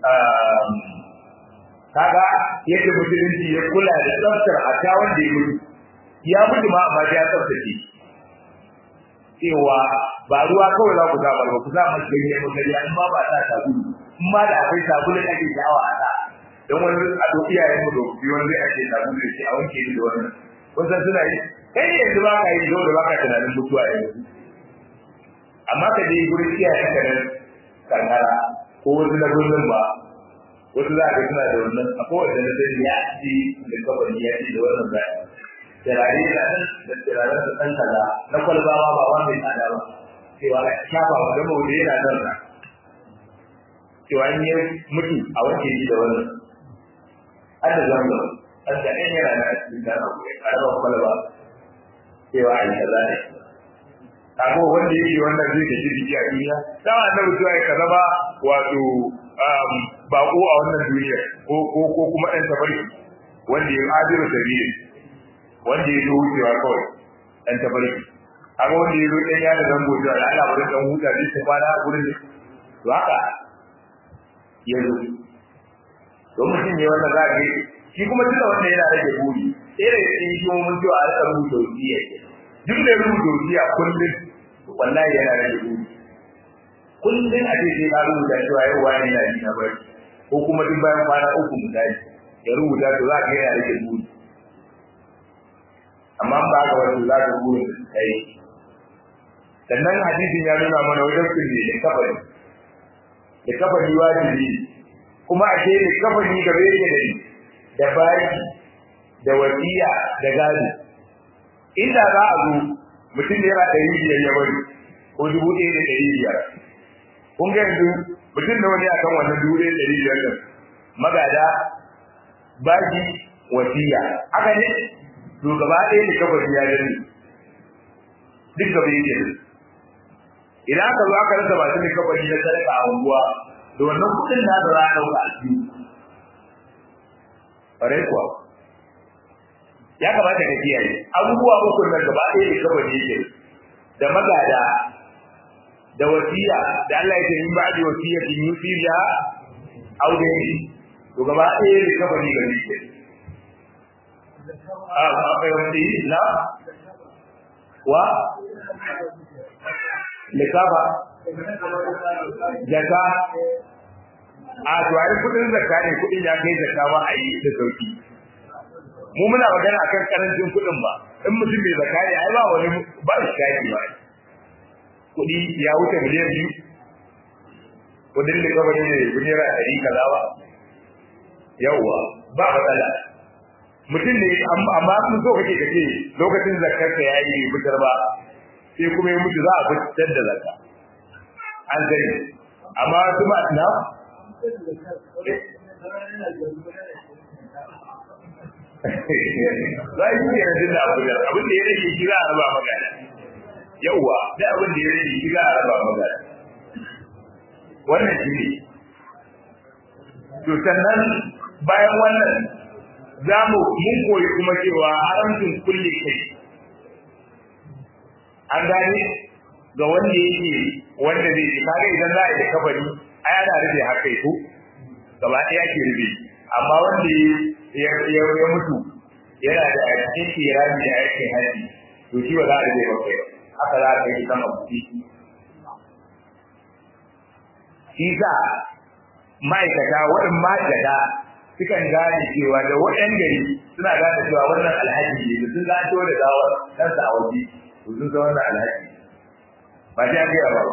kaga yadda musulunci ya kula da tsaftar hata wanda ya mutu ya mutu ma amma ya tsaftace cewa ba ruwa kawai za ku samar ba ku sa masu ganye mutane in ma ba sa sabulu in ma da akwai sabulu ake sha'awa a sa don wani a to iyayen mu da biyu wanda ake sabulu da shi a wanke ni da wannan kun san suna yi kai ne yanzu ba ka yi zo da ba ka tunanin mutuwa yanzu amma ka je gurin iyayen ka nan kankara ko wasu na gurin ba wasu za ka suna da wannan a kowace na sani ya ci da kawai ya ci da wannan zai turare da nan da turaren da ɗan kaza na kwalbawa ba wanda ya tsada ba cewa a shafa wa gama wanda yana nan na cewa in yi mutu a wanke shi da wannan har da zamba har da ɗan yana na cikin da ƙaramar kwalba cewa a yi kaza ne kago wanda yake wannan zai gaji jiki a duniya sama annabi cewa ya zama wato bako a wannan duniya ko ko ko kuma ɗan tafarki wanda ya ajiru sabili wanda ya zo wucewa kawai ɗan tafarki kaga wanda ya zo ɗan yana zango cewa da Allah bari ɗan huta zai ta kwana a gurin to haka ya zo to mutum ne wannan za ka shi kuma tunda wanda yana rage buri irin shi shi mun cewa a rika rubuta wasiya duk da rubuta wasiya kullum wallahi yana rage buri kullum a ce sai ka rubuta cewa yau wani yana yi na bari ko kuma duk bayan kwana uku misali ya rubuta to za ka yana rage buri amma ba ga wani za ka burin da suka yi sannan hadisin ya nuna mana wajen kulle da kafari da kafari wajibi kuma a ce da kafari gaba yake da da baki da wasiya da gadi inda za a zo mutum yana ɗari biyar ya bari ko dubu ɗaya da ɗari biyar kun ga yanzu mutum da wani akan wannan dubu ɗaya da ɗari biyar ɗin magada baki wasiya haka ne to gaba ɗaya ne kafari ya gani duk gaba yake idan aka zo aka rasa masu ne kafari na sadaka a unguwa da wannan kuɗin na da za a ɗauka a cikin ƙwarai kuwa ya kamata ka kiyaye abubuwa uku nan gaba ɗaya ne kawai ne yake da magada da wasiya da Allah ya ce min ba'di wasiyatin yusiya aw dai to gaba ɗaya ne kawai ne gari ke a a kai wani la wa likafa jaka a to ai kudin zakka ne kudin ya kai zakka ba a yi da sauki mu muna magana akan karancin kudin ba in mutum bai zakka ne ai ba wani ba shi kai ba kudi ya wuce miliyan biyu kudin da kawai ne naira ɗari kaza ba yawwa ba matsala mutum ne amma sun so kake kace lokacin zakkar ka yayi bai fitar ba sai kuma ya mutu za a fitar da zakka an sani amma su ma na za yi ne yanzu da abu da abin da ya rage shi za a raba magana yauwa da abin da ya rage shi za a raba magana wannan shi ne to sannan bayan wannan za mu mun koyi kuma cewa haramcin kulle kai an gane ga wanda yake wanda zai ji kaga idan za a yi kabari ai ana rufe haka ko gaba ɗaya ke rufe amma wanda ya ya mutu yana da cikin kirami da aikin haji to shi ba za a rufe ba kai haka za a kai sama kuɗi shi sa ma'aikata waɗin ma'aikata sukan gane cewa da waɗan gari suna gane cewa wannan alhaji ne da sun zato da gawar kansa a waje to sun san wannan alhaji ba ta gaya ba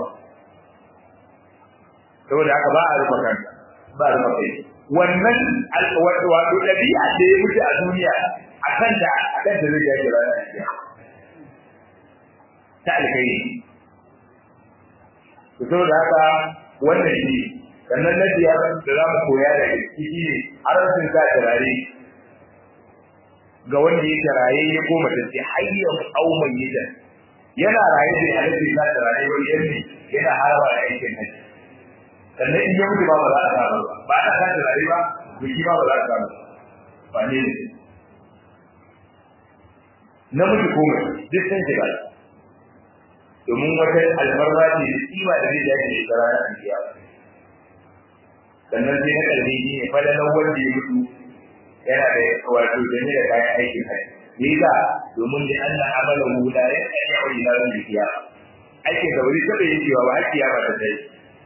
saboda haka ba a rufe kansa ba a rufe kai wannan wato ɗabi'a da ya mutu a duniya a kan da a kan da zai jaje ranar kiyama ta alkai to saboda haka wannan shi sannan na biyar da za mu koya da ciki ne haramcin sa turare ga wanda ya taraye ya koma ta ce hayyar au mayyita yana raye da halittar sa turare wani yanni yana haraba da aikin haji sannan in ya mutu ba ba za a samu ba ba ana sa turare ba biki ba ba za a samu ba ne ne namiji ko mace duk sun shiga domin wata alfarma ce da kima da zai dace da ita ranar kiyama sannan sai na kalmi shi ne falalan wanda ya mutu yana da wato jami da kayan aikin kai me yasa domin da Allah amala hu la ya ya wa ila ran kiyama aikin da wani sabai yake wa har kiyama ta sai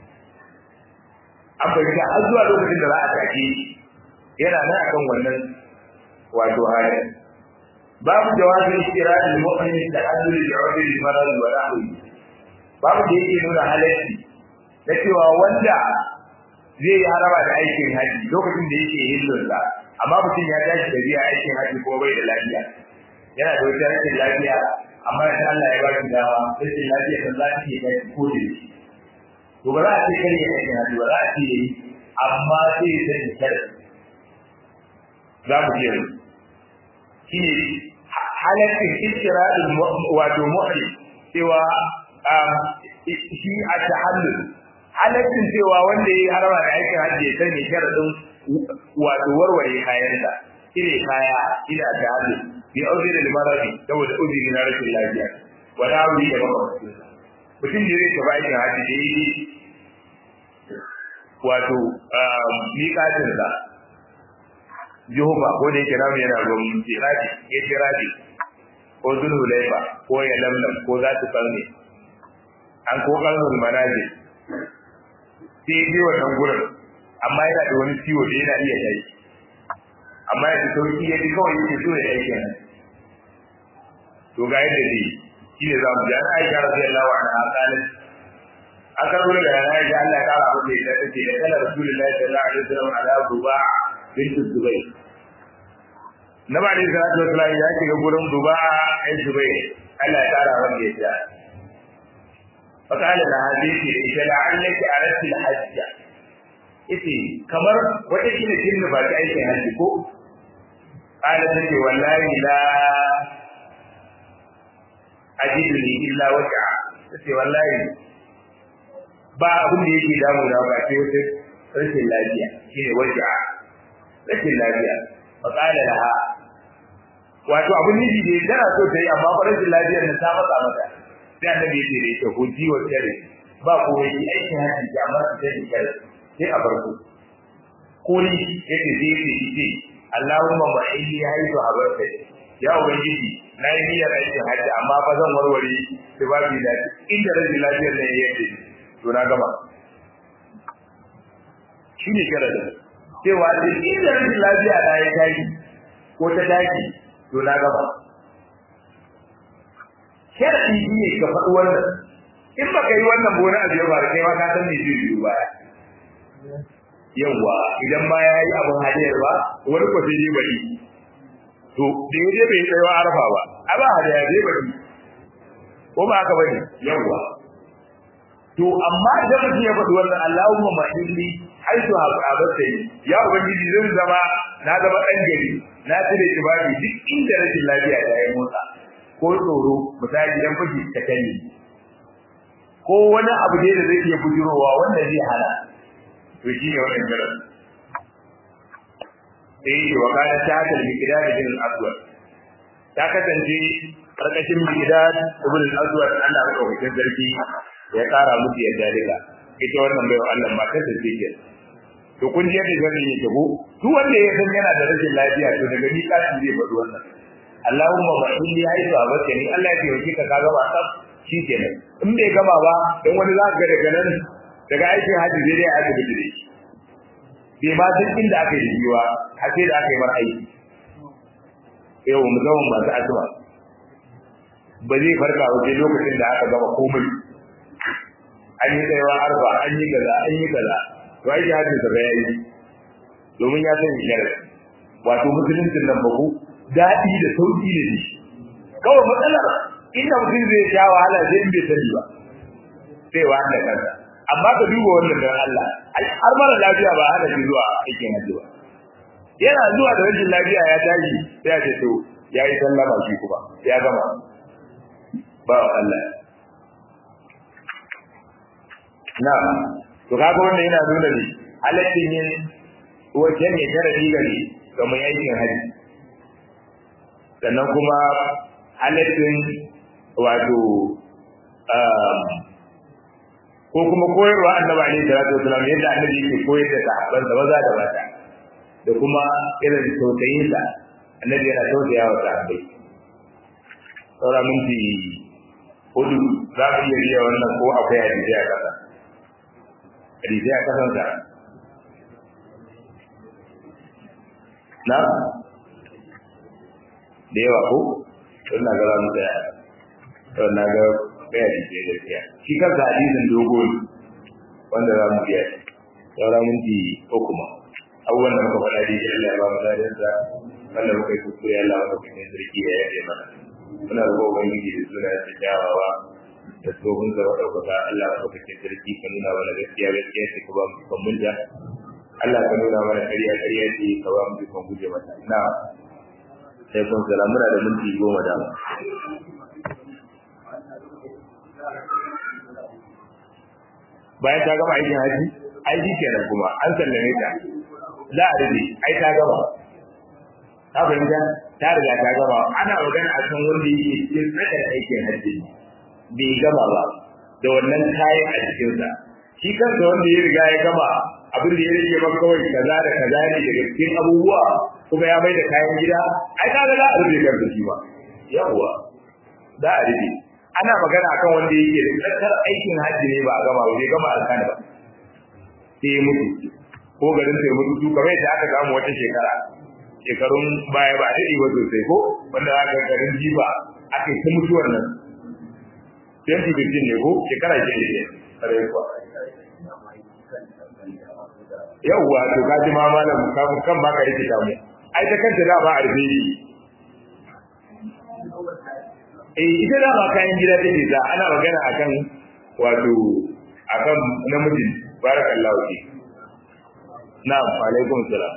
an fahimta har zuwa lokacin da za a take yana nan akan wannan wato halin babu jawabin istirahil mu'min ta'addul li'udri al-marad wa nahwi babu da yake nuna halarci da cewa wanda zai yi haraba da aikin haji lokacin da yake hillonsa amma mutum ya tashi da biya aikin haji ko bai da lafiya yana da wata rashin lafiya amma in Allah ya ba shi dawa rashin lafiya kan za ta iya kai ko da shi to ba za a ce kare aikin haji ba za a ce yayi amma sai ya sani kare za mu je shine halaccin istira'il wato muhri cewa shi a tahallul halaccin cewa wanda ya harama da aikin hajji ya sani sharadin wato warware kayansa cire kaya ina da hali bi auzir da maradi saboda uzuri na rashin lafiya wala wuri da makwabcin mutum da zai tafi aikin hajji da yi wato miƙatin sa Jehova ko da yake namu yana ruwan tiradi ya tiradi ko zulhulaifa ko ya lamlam ko za ta kalme an ko kalmul manazil sai ya wannan gurin amma yana da wani ciwo da yana iya kai amma ya ji sauki ya ji kawai yake so ya aike nan to ga yadda zai shi ne za mu ji an aisha radiyallahu anha qalat an karbo da yana aisha Allah ya kara mata ita tace da kana rasulullahi sallallahu alaihi wasallam ala duba bint zubayr na ba da salatu wasallam ya shiga gurin duba ai zubayr Allah ya kara mata ita فقال لها ذيك إذا لعلك أردت الحج إتي كمر وتكين كلمة بعد أي حج كو قال تتي والله لا أجدني إلا وجع تتي والله ba abin da yake damu na ba sai wata rashin lafiya shine waja rashin lafiya fa qala laha wato abin nufi da tana so ta yi amma rashin lafiyar nan ta matsa mata sai annabi ya ce da ita huji wa tsare ba ko yi aikin haji ki amma su sai kare sai a farko ko ni yake zai ce ce Allahumma ma inni haitu habarta ya ubangiji na yi niyyar aikin haji amma fa zan warware sai ba bi da inda rashin lafiyar nan yake to na gama shi ne sharadin cewa duk inda rashin lafiya na ya tashi ko ta tashi to na gama sharadi shi ne ka faɗi wannan in baka yi wannan bona a biyar ba da kai ma ka san me zai biyo baya yawa idan ma ya yi abin hadiyar ba wani ko sai dai bari to da ya je bai tsayawa arfa ba a ba hadiyar dai bari ko ba haka bane yawa to amma idan mutum ya faɗi wannan Allahumma mahilli haitu haɓaɓarta ya ubangiji zan zama na zama ɗan gari na cire kibabi duk inda rashin lafiya ta yi motsa ko tsoro misali idan fashi ta kalli ko wani abu ne da zai iya bujirowa wanda zai hana to shi ne wannan jiran eh wa kana ta ta al-miqdad bin al-aswad ta kasance karkashin miqdad ibn al-aswad Allah ya kawo sarki ya kara musu yadda daga ita wannan bai Allah ma ta tace ke to kun ji yadda zan yi ko duk wanda ya san yana da rashin lafiya to daga ni kashi zai faɗi wannan Allahumma ba in ya yi ba bace ni Allah ya taimake ka kaga ba sab shikenan in bai gama ba dan wani za ka daga nan daga aikin haji zai dai aka bidi shi bai ma duk inda aka yi jiwa har sai da aka yi mar aiki yau mu zama masu asma ba zai farka ba sai lokacin da aka gama komai an yi tsayawa arba an yi kaza an yi kaza to aiki hajji sa ga yayi domin ya san shari'a wato musuluncin nan ba ku daɗi da sauƙi ne shi kawai matsalar inda mutum zai sha wahala sai in bai sani ba sai wa da kansa amma ka duba wannan dan Allah har mara lafiya ba hana shi zuwa aikin hajji ba yana zuwa da rashin lafiya ya tashi sai ya ce to ya yi sallama shi kuma ya gama ba Allah na to kaga wannan yana nuna ne halaccin yin wajen ya tara digari ga mai aikin haji sannan kuma halaccin wato ko kuma koyarwa annabi alaihi salatu wasallam yadda annabi yake koyar da sahabban da maza da mata da kuma irin tausayin sa annabi yana tausaya wa sahabbai saura minti hudu za mu iya biya wannan ko akwai hadisi a kasa hadisi a kasan sa na da yawa ko don na ga za mu tsaya don na ga bai hadisi da gaskiya shi kansa hadisin dogo ne wanda za mu biya saura minti uku ma abubuwan da muka faɗa dai Allah ya ba mu dadin sa wanda muka yi kuskure Allah wanda kuma sarki ya yaje mana muna roƙon ubangiji da suna da kyawawa da tsohon zama ɗaukaka Allah ya ɗaukake sarki ka nuna mana gaskiya gaskiya ce ka ba mu kan mulja Allah ka nuna mana ƙarya ƙarya ce ka ba mu kan guje mata na sai kun salamu da minti goma da bayan ta gama aikin haji aiki kenan kuma an sallame ta za a rage ai ta gama ta fahimta ta riga ta gama ana magana a kan wanda yake cikin tsakar aikin haji bai gama ba da wannan kayan a cikinsa shi kansa wanda ya riga ya gama abin da ya rage ba kawai kaza da kaza ne daga cikin abubuwa kuma ya bai da kayan gida ai kaga za a rufe kansa shi ba yawwa za a rufe ana magana akan wanda yake da tsakar aikin hajji ne ba a gama ba bai gama alkana ba sai ya mutu ko garin sai mutu su kamar yadda aka samu wata shekara shekarun baya ba daɗi ba sosai ko wanda aka garin jiba aka yi ta mutuwar nan 2015 ne ko shekara ce ne kare kuwa yawwa to ka ji ma malam kan baka yake damu ai ta kanta da ba a rufe eh ita da ba kayan gida take da ana magana akan wato akan namijin barakallahu fi na'am wa alaikum salam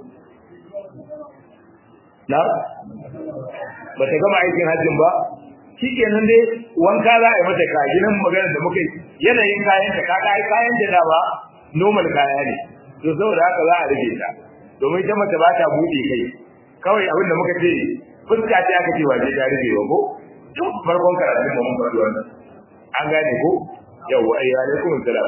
na'am ba ta gama aikin hajjin ba shikenan dai wanka za a yi mata kajinan magana da muka yi yanayin kayan ta kaga ai kayan da da ba normal kaya ne to saboda haka za a rage ta domin ita mace ba ta buɗe kai kawai abin da muka ce fuska ce aka ce waje ta rage ba ko tun farkon karatun mu mun faɗi wannan an gane ko yau ai alaikum salam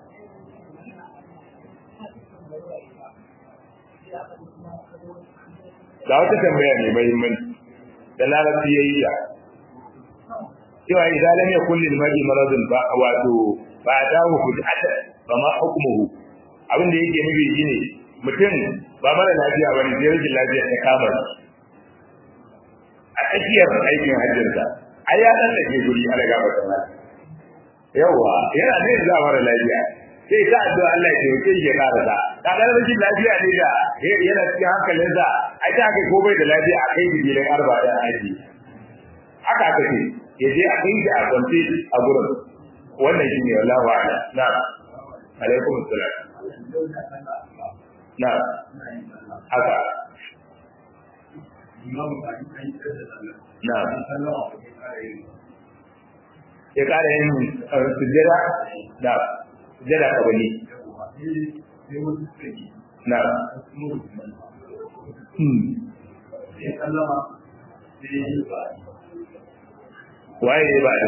da wata tambaya mai muhimmanci da larabci yayi ya cewa idan lam yakul lil mar'i maradun ba wato ba ta hu fujata ba ma hukmuhu abin da yake nufi shine mutum ba mara lafiya bane sai rashin lafiya ta kama shi a tsakiyar aikin hajjinsa ai ya dan dake guri a daga ba sana yawa yana ne za mara lafiya sai ta addu'a Allah ya taimake shi ya karasa ka ga rashin lafiya ne da yana cikin hankalinsa ai ta kai ko bai da lafiya a kai bidiyan arba da aji haka aka ce ya je a kai shi a kwance a gurin wannan shine wallahu a'lam na alaikum assalam na haka na ya kara yin sujjada da sujjada kabali na waye ne ba da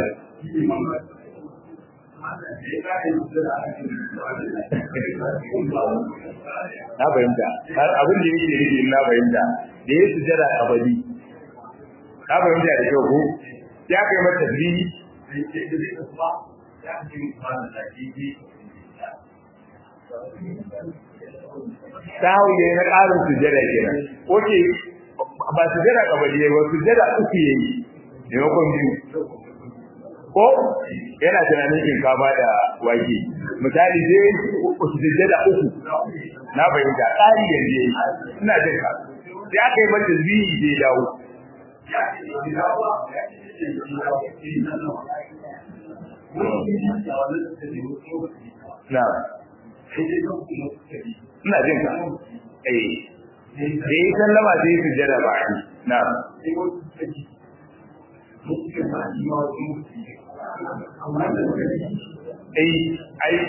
na fahimta abin da yake nufi na fahimta da ya su jira abadi na fahimta da kyau ko ya kai mata tasbihi sahu ne na ƙarin sujada kenan oke ba sujada kabali ba sujada uku yayi maimakon biyu ko yana tunanin shinkafa da wake misali zai sujada uku na fahimta tsari yanzu yayi ina jin ka sai aka yi mata zihi zai dawo na ina jin ka eh da yi sallama sai su jira ba na ai ai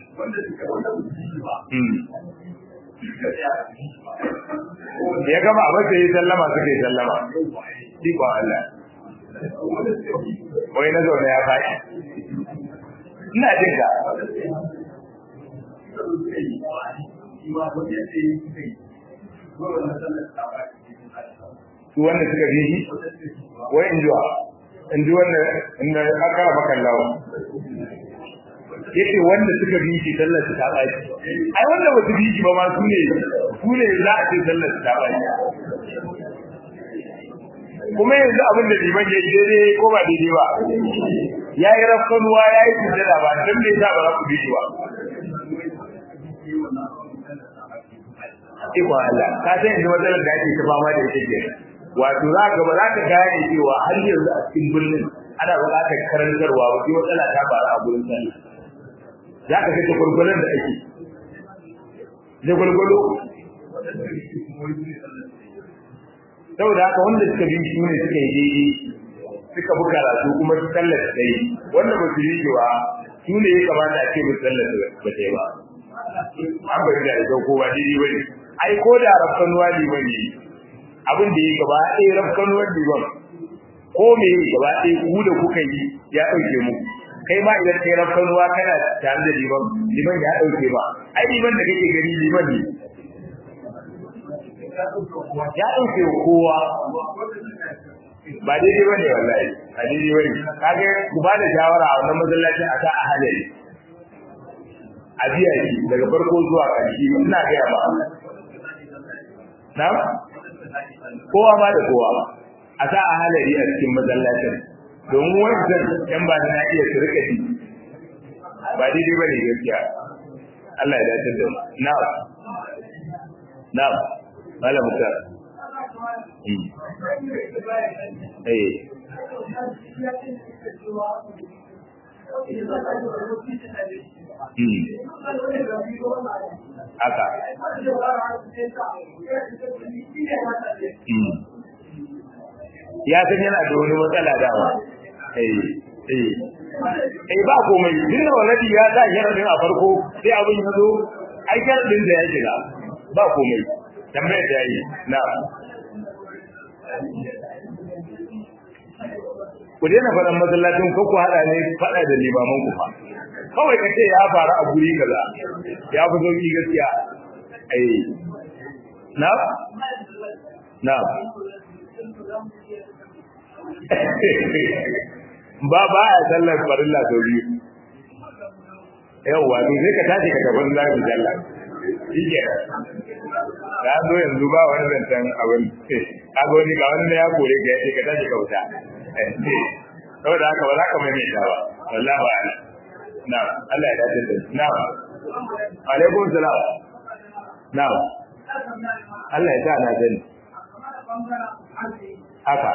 ya gama a mace yi sallama suka yi sallama ikon Allah wai na zaune ya faɗi ina jin ka su wanda suka bi shi wai in jiwa in ji wanda inda aka maka lawa yace wanda suka bi shi sallar su ta baki ai wanda ba su bi shi ba ma su ne su ne za a ce sallar su ta baki kuma yanzu abin da liman ya yi daidai ko ba daidai ba ya yi rafkanuwa ya yi sujjada ba dan me yasa ba za ku bi shi ba ikon Allah ka san yanzu matsalar da ake ta fama da ita ke wato za ka ba za ka gane cewa har yanzu a cikin birnin ana buƙatar karantarwa ba matsala ta faru a gurin sallah za ka ga gwargwaron da ake da gwargwado saboda haka wanda suka bi shi ne suka yi daidai suka bi karatu kuma su sallar da yi wanda ba su yi cewa su ne ya kamata a ce mu sallar da ba ta yi ba an bai da ita ko ba daidai ba ne ai ko da rafkanuwa liman ne abin da ya gaba ɗaya rafkanuwar liman ko me gaba ɗaya ku da kuka yi ya ɗauke mu kai ma idan kai rafkanuwa kana tare da liman liman ya ɗauke ba ai liman da kake gani liman ne ya ɗauke kowa ba daidai ba ne wallahi a daidai ba ne kage ku ba da shawara a wannan masallacin a sa a halari a biya shi daga farko zuwa ƙarshe ina gaya ba na kowa ma da kowa a sa a halari a cikin masallacin domin wancan yan ba na iya su rika ji ba daidai ba ne gaskiya Allah ya dace da mu na'am na'am malam mutar eh haka ya san yana da wani matsala dama eh eh eh ba komai dinna waladi ya sa sharadin a farko sai abin ya zo ai sharadin da ya shiga ba komai tambayar da yi na ku daina faɗan masallacin ko ku haɗa ne faɗa da limaman ku fa kawai ka ce ya faru a guri kaza ya fi sauki gaskiya ai na na ba ba a sallar farilla sau biyu yawwa to sai ka tashi ka tafi za ku sallar shi ke ka zo yanzu ba wani zancen abin ka ga wani ga wani ya kore ka ya ce ka tashi ka wuta saboda haka ba za ka maimaita ba wallahi ba ala na Allah ya dace da na alaikum salam na Allah ya sa na sani haka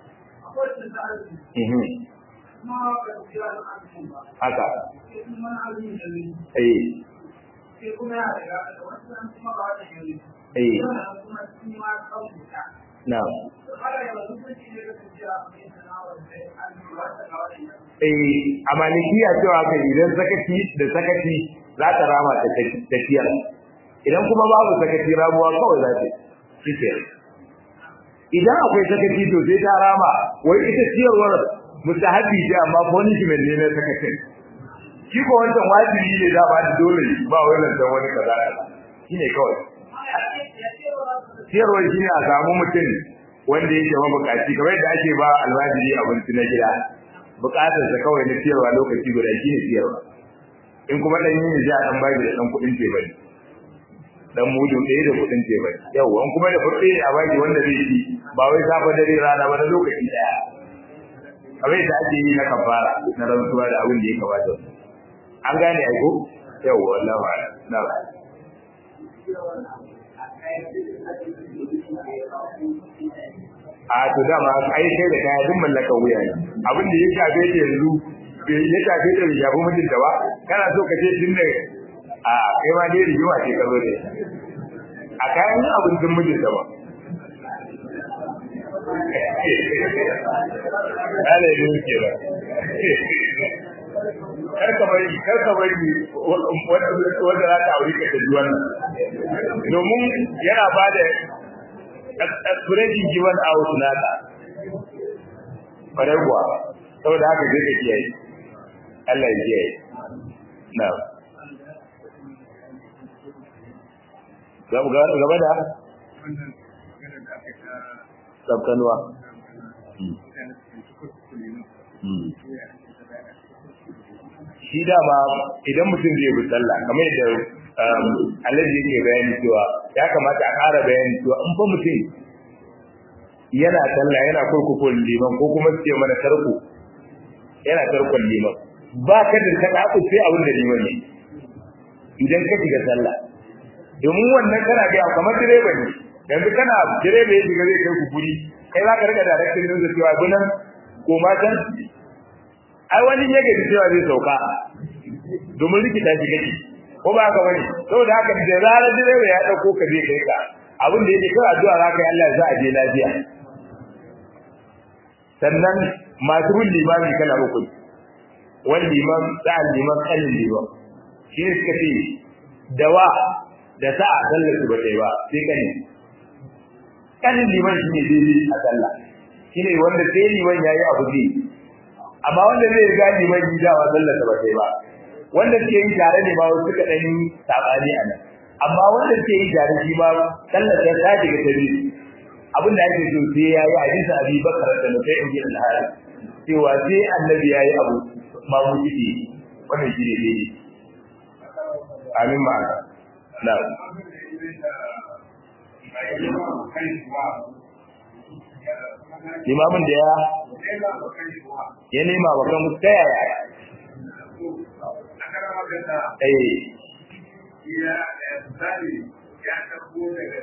haka eh eh na eh a malikiya cewa kai idan sakaci da sakaci za ta rama ta tafiya idan kuma babu sakaci ramuwa kawai za ta shi idan akwai sakaci to sai ta rama wai ita ciyarwar mustahabi ce amma punishment ne na sakacin shi ko wancan wajibi ne da ba da dole ba wai nan dan wani kaza shine kawai ciyarwar shi ne a samu mutum wanda yake mabukaci kamar yadda ake ba almajiri abinci na gida bukatar sa kawai na ciyarwa lokaci guda shi ne ciyarwa in kuma dan yin ji a dan baki da dan kudin ce bane dan mudu ɗaya da kudin ce bane yau an kuma da furɗe a baki wanda zai ci ba wai safa dare rana ba na lokaci daya kamar yadda ake yi na kafara na rantsuwa da abin da ya kamata an gane ai ko yau wallahi na a to dama ai kai da kaya duk mallaka wuya ne abin da ya shafe ta yanzu ya shafe ta ya bu mutum da ba kana so ka ce tun da a kai ma dai rigima ce ka zo da a kayan abincin mijin da ba Ana yi ke ba. Karka bari, karka bari wanda za ta aure ka ta ji wannan. Domin yana ba da expression given out nata kwarai kuwa saboda haka zai ka kiyaye Allah ya kiyaye na gaba da tsabtanuwa shi dama idan mutum zai bi sallah kamar yadda alaji yake bayani cewa ya kamata a ƙara bayani cewa in fa mutum yana sallah yana kurkukun liman ko kuma su ce mana tarko yana tarkon liman ba ka da ta ɗaku sai abin da liman ne idan ka shiga sallah domin wannan kana ga kamar direba ne yanzu kana direba ya shiga zai kai ku guri kai za ka riga da rakin din da cewa gunan ko matan ai wani ya gaji cewa zai sauka domin rikita shi kake ko ba ka bane saboda haka da zarar direba ya dauko ka zai kai ka abin da yake kawai addu'a za ka yi Allah za a je lafiya sannan masu bin limami kala uku wani liman sa'an liman kanin liman shi ne suka ce dawa da sa'a sallar su ba ta yi ba sai kani kanin liman shi ne daidai a sallah shi ne wanda sai liman ya yi abu zai amma wanda zai riga liman yi dawa sallar sa ba ta yi ba wanda suke yi tare ne ba wasu suka ɗan yi saɓani a nan amma wanda suke yi tare shi ma sallar ta ta shiga ta biyu abin da ake so sai ya yi hadisa abi bakar da nufai in ji alhari cewa sai annabi ya yi abu ma mu ciki wannan shi ne daidai amin ma'ana na limamin da ya ya nema wa kan ta yaya eh ya tsari ya tabo daga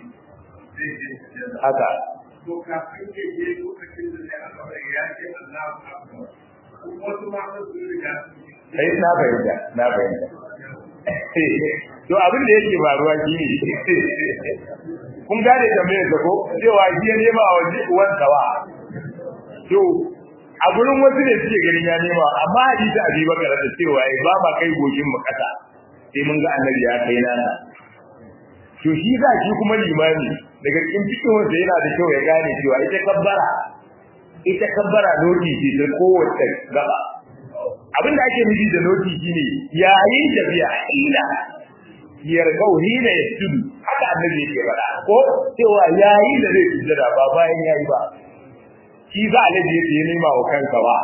haka to kafin ya je lokacin da zai alƙawari ya ce Allah akbar wasu ma su riga sai na fahimta na fahimta to abin da yake faruwa shi ne kun gane tambayar da ko cewa shi ya nema a waje uwan kawa to a gurin wasu ne suke ganin ya nema amma hadisi abi bakar da cewa ai ba ma kai goshin mu kasa sai mun ga annabi ya kai nana to shi za shi kuma limami daga cikin cikin wanda yana da kyau ya gane cewa ita kabbara ita kabbara noti ce ta kowace gaba abin da ake nufi da noti shine yayin tafiya ila yargau hina ya tudu haka annabi yake faɗa ko cewa yayin da zai sujjada ba bayan yayi ba shi za a laje ya nema wa kansa ba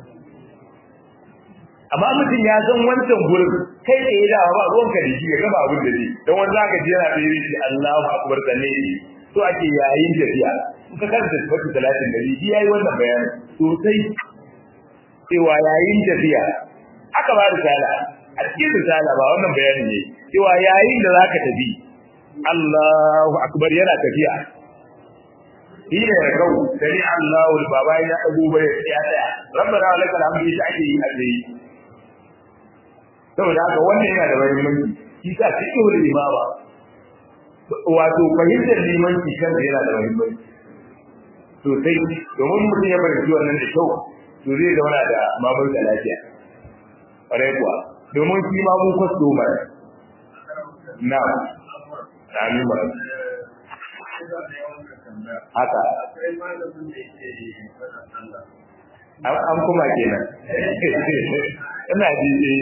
amma mutum ya san wancan gurin kai da ya dawa ba ruwanka da shi ya gama abin da zai don wani zaka ji yana da shi Allahu akbar da ne to ake yayin tafiya in ka karanta sifatu talatin da shi yayi wannan bayani sosai cewa yayin tafiya aka ba risala a cikin risala ba wannan bayani ne cewa yayin da zaka tafi Allahu akbar yana tafiya shi ne ya kau sani Allahu baba ya dago bai ya tsaya rabbana lakal hamdu ita ake yi a tsaye saboda haka wannan yana da muhimmanci shi sa fiqhul imama wato fahimtar limanci kan yana da muhimmanci sosai domin mutum ya fahimci wannan da kyau to zai zauna da mamar da lafiya ƙwarai kuwa domin shi ma mun kwasto mara na amin ba haka an kuma kenan ina ji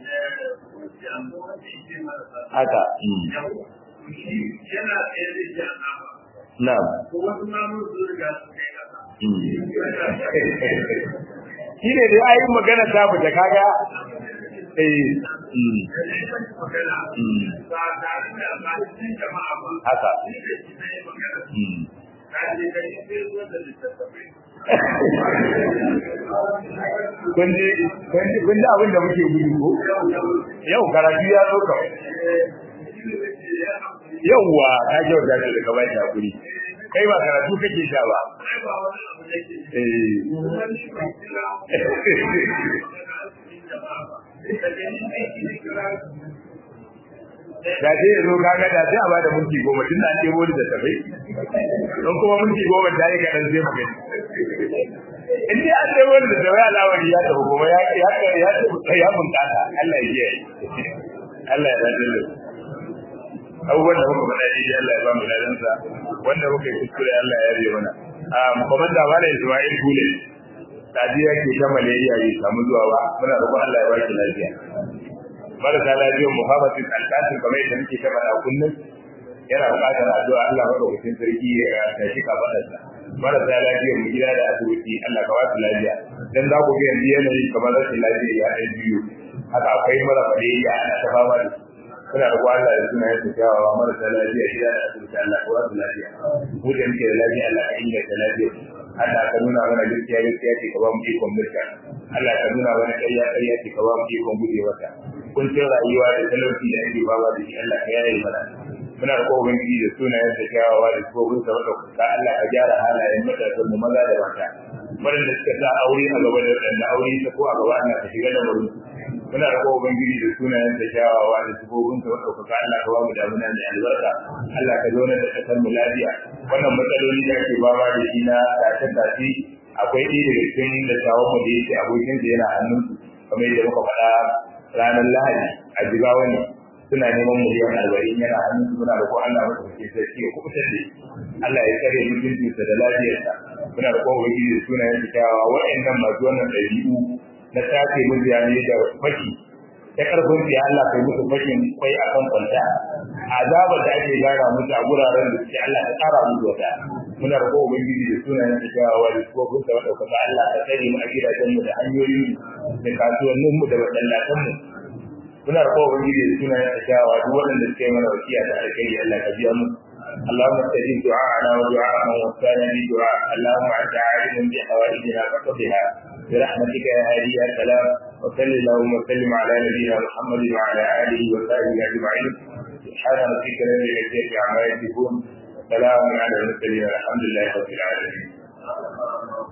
haka yana tsaye da shi a nama na'am ko wasu mamun su riga su kai kasa shi ne da ayi magana ta fita kaga eh magana ba tare da ba cikin jama'a ba haka ni da shi na yi magana na je ka yi sai zuwa da littattafai kun ji kun ji kun ji abin da muke gudu ko yau karatu ya zo kawai yauwa ka kyauta ce daga bai hakuri kai ba karatu kake sha ba eh da sai ya zo kaga da sai a bada minti goma tun da an ɗebo da tafai don kuma minti goma ta yi kaɗan sai mu gani in dai an ɗebo da tafai alawari ya tafi kuma ya ya ya ya bunƙasa Allah ya kiyaye Allah ya dace da abubuwan da muka faɗa daidai Allah ya ba mu ladansa wanda muka yi kuskure Allah ya rage mana a komanda mala Ismail Gule tadiya ke ta malaria bai samu zuwa ba muna roƙon Allah ya ba ki lafiya marasa lafiyar Muhammad bin Al-Qasim kamar yadda muke ta faɗa kullum yana buƙatar addu'a Allah madaukakin sarki ya tashi kafaɗarsa marasa lafiyar mu gida da asibiti Allah ka ba su lafiya dan za ku ga yanzu yanayi kamar rashin lafiya ya ɗan biyu haka akwai mara malaria ana ta fama da suna da Allah da suna yin kyawawa marasa lafiya gida da asibiti Allah ka ba su lafiya mu da muke da lafiya Allah ka inganta lafiya Allah ka nuna mana gaskiya gaskiya ce ka ba mu ikon mulka Allah ka nuna mana ƙarya ƙarya ce ka ba mu ikon guje wata kuncin rayuwa da talauci da ake ba da shi Allah ka yaye mana muna da kowa ubangiji da sunayen da kyawawa da sifofin sa wanda kuka Allah ka gyara halayen matasan mu maza da mata waɗanda suka sa aure a gaba da waɗanda aure ta ko a gaba ana ta shiga da wurin muna da kowa ubangiji da sunayen da kyawawa da sifofin sa wanda kuka Allah ka ba mu damuna da albarka Allah ka zauna da kasar mu lafiya wannan matsaloli da ake ba da shi na tace-tace akwai ɗaya daga cikin dattawan mu da yake abokin sa yana hannun kamar yadda muka faɗa ranar lahadi a jigawa ne suna neman miliyan arba'in yana hannun su muna da ko Allah masa kake sarki ya kubutar da Allah ya tsare mutuncinsa da lafiyarsa muna da kowa wani da sunayen su kyawawa waɗannan masu wannan ɗabi'u na tace mutane da faki ta karfin ya Allah kai musu fashin kwai a kan kwanta azabar da ake gara musu a guraren da suke Allah ta tsara musu wata muna da kowa ubangiji da sunayen da kyawawa da sufofin sa madaukaka Allah ka tsare mu a gidajen mu da hanyoyin da kasuwannin mu da masallatan mu muna da kowa ubangiji da sunayen da kyawawa duk waɗanda suke mana wasiya da alkhairi Allah ka biya mu اللهم استجب دعاءنا ودعاء من وفانا بدعاء اللهم انت عالم بحوائجنا فقضها برحمتك يا هادي يا سلام وصل اللهم وسلم على نبينا محمد وعلى اله وصحبه اجمعين سبحان ربك رب العزه عما يصفون وسلام على المرسلين والحمد لله رب العالمين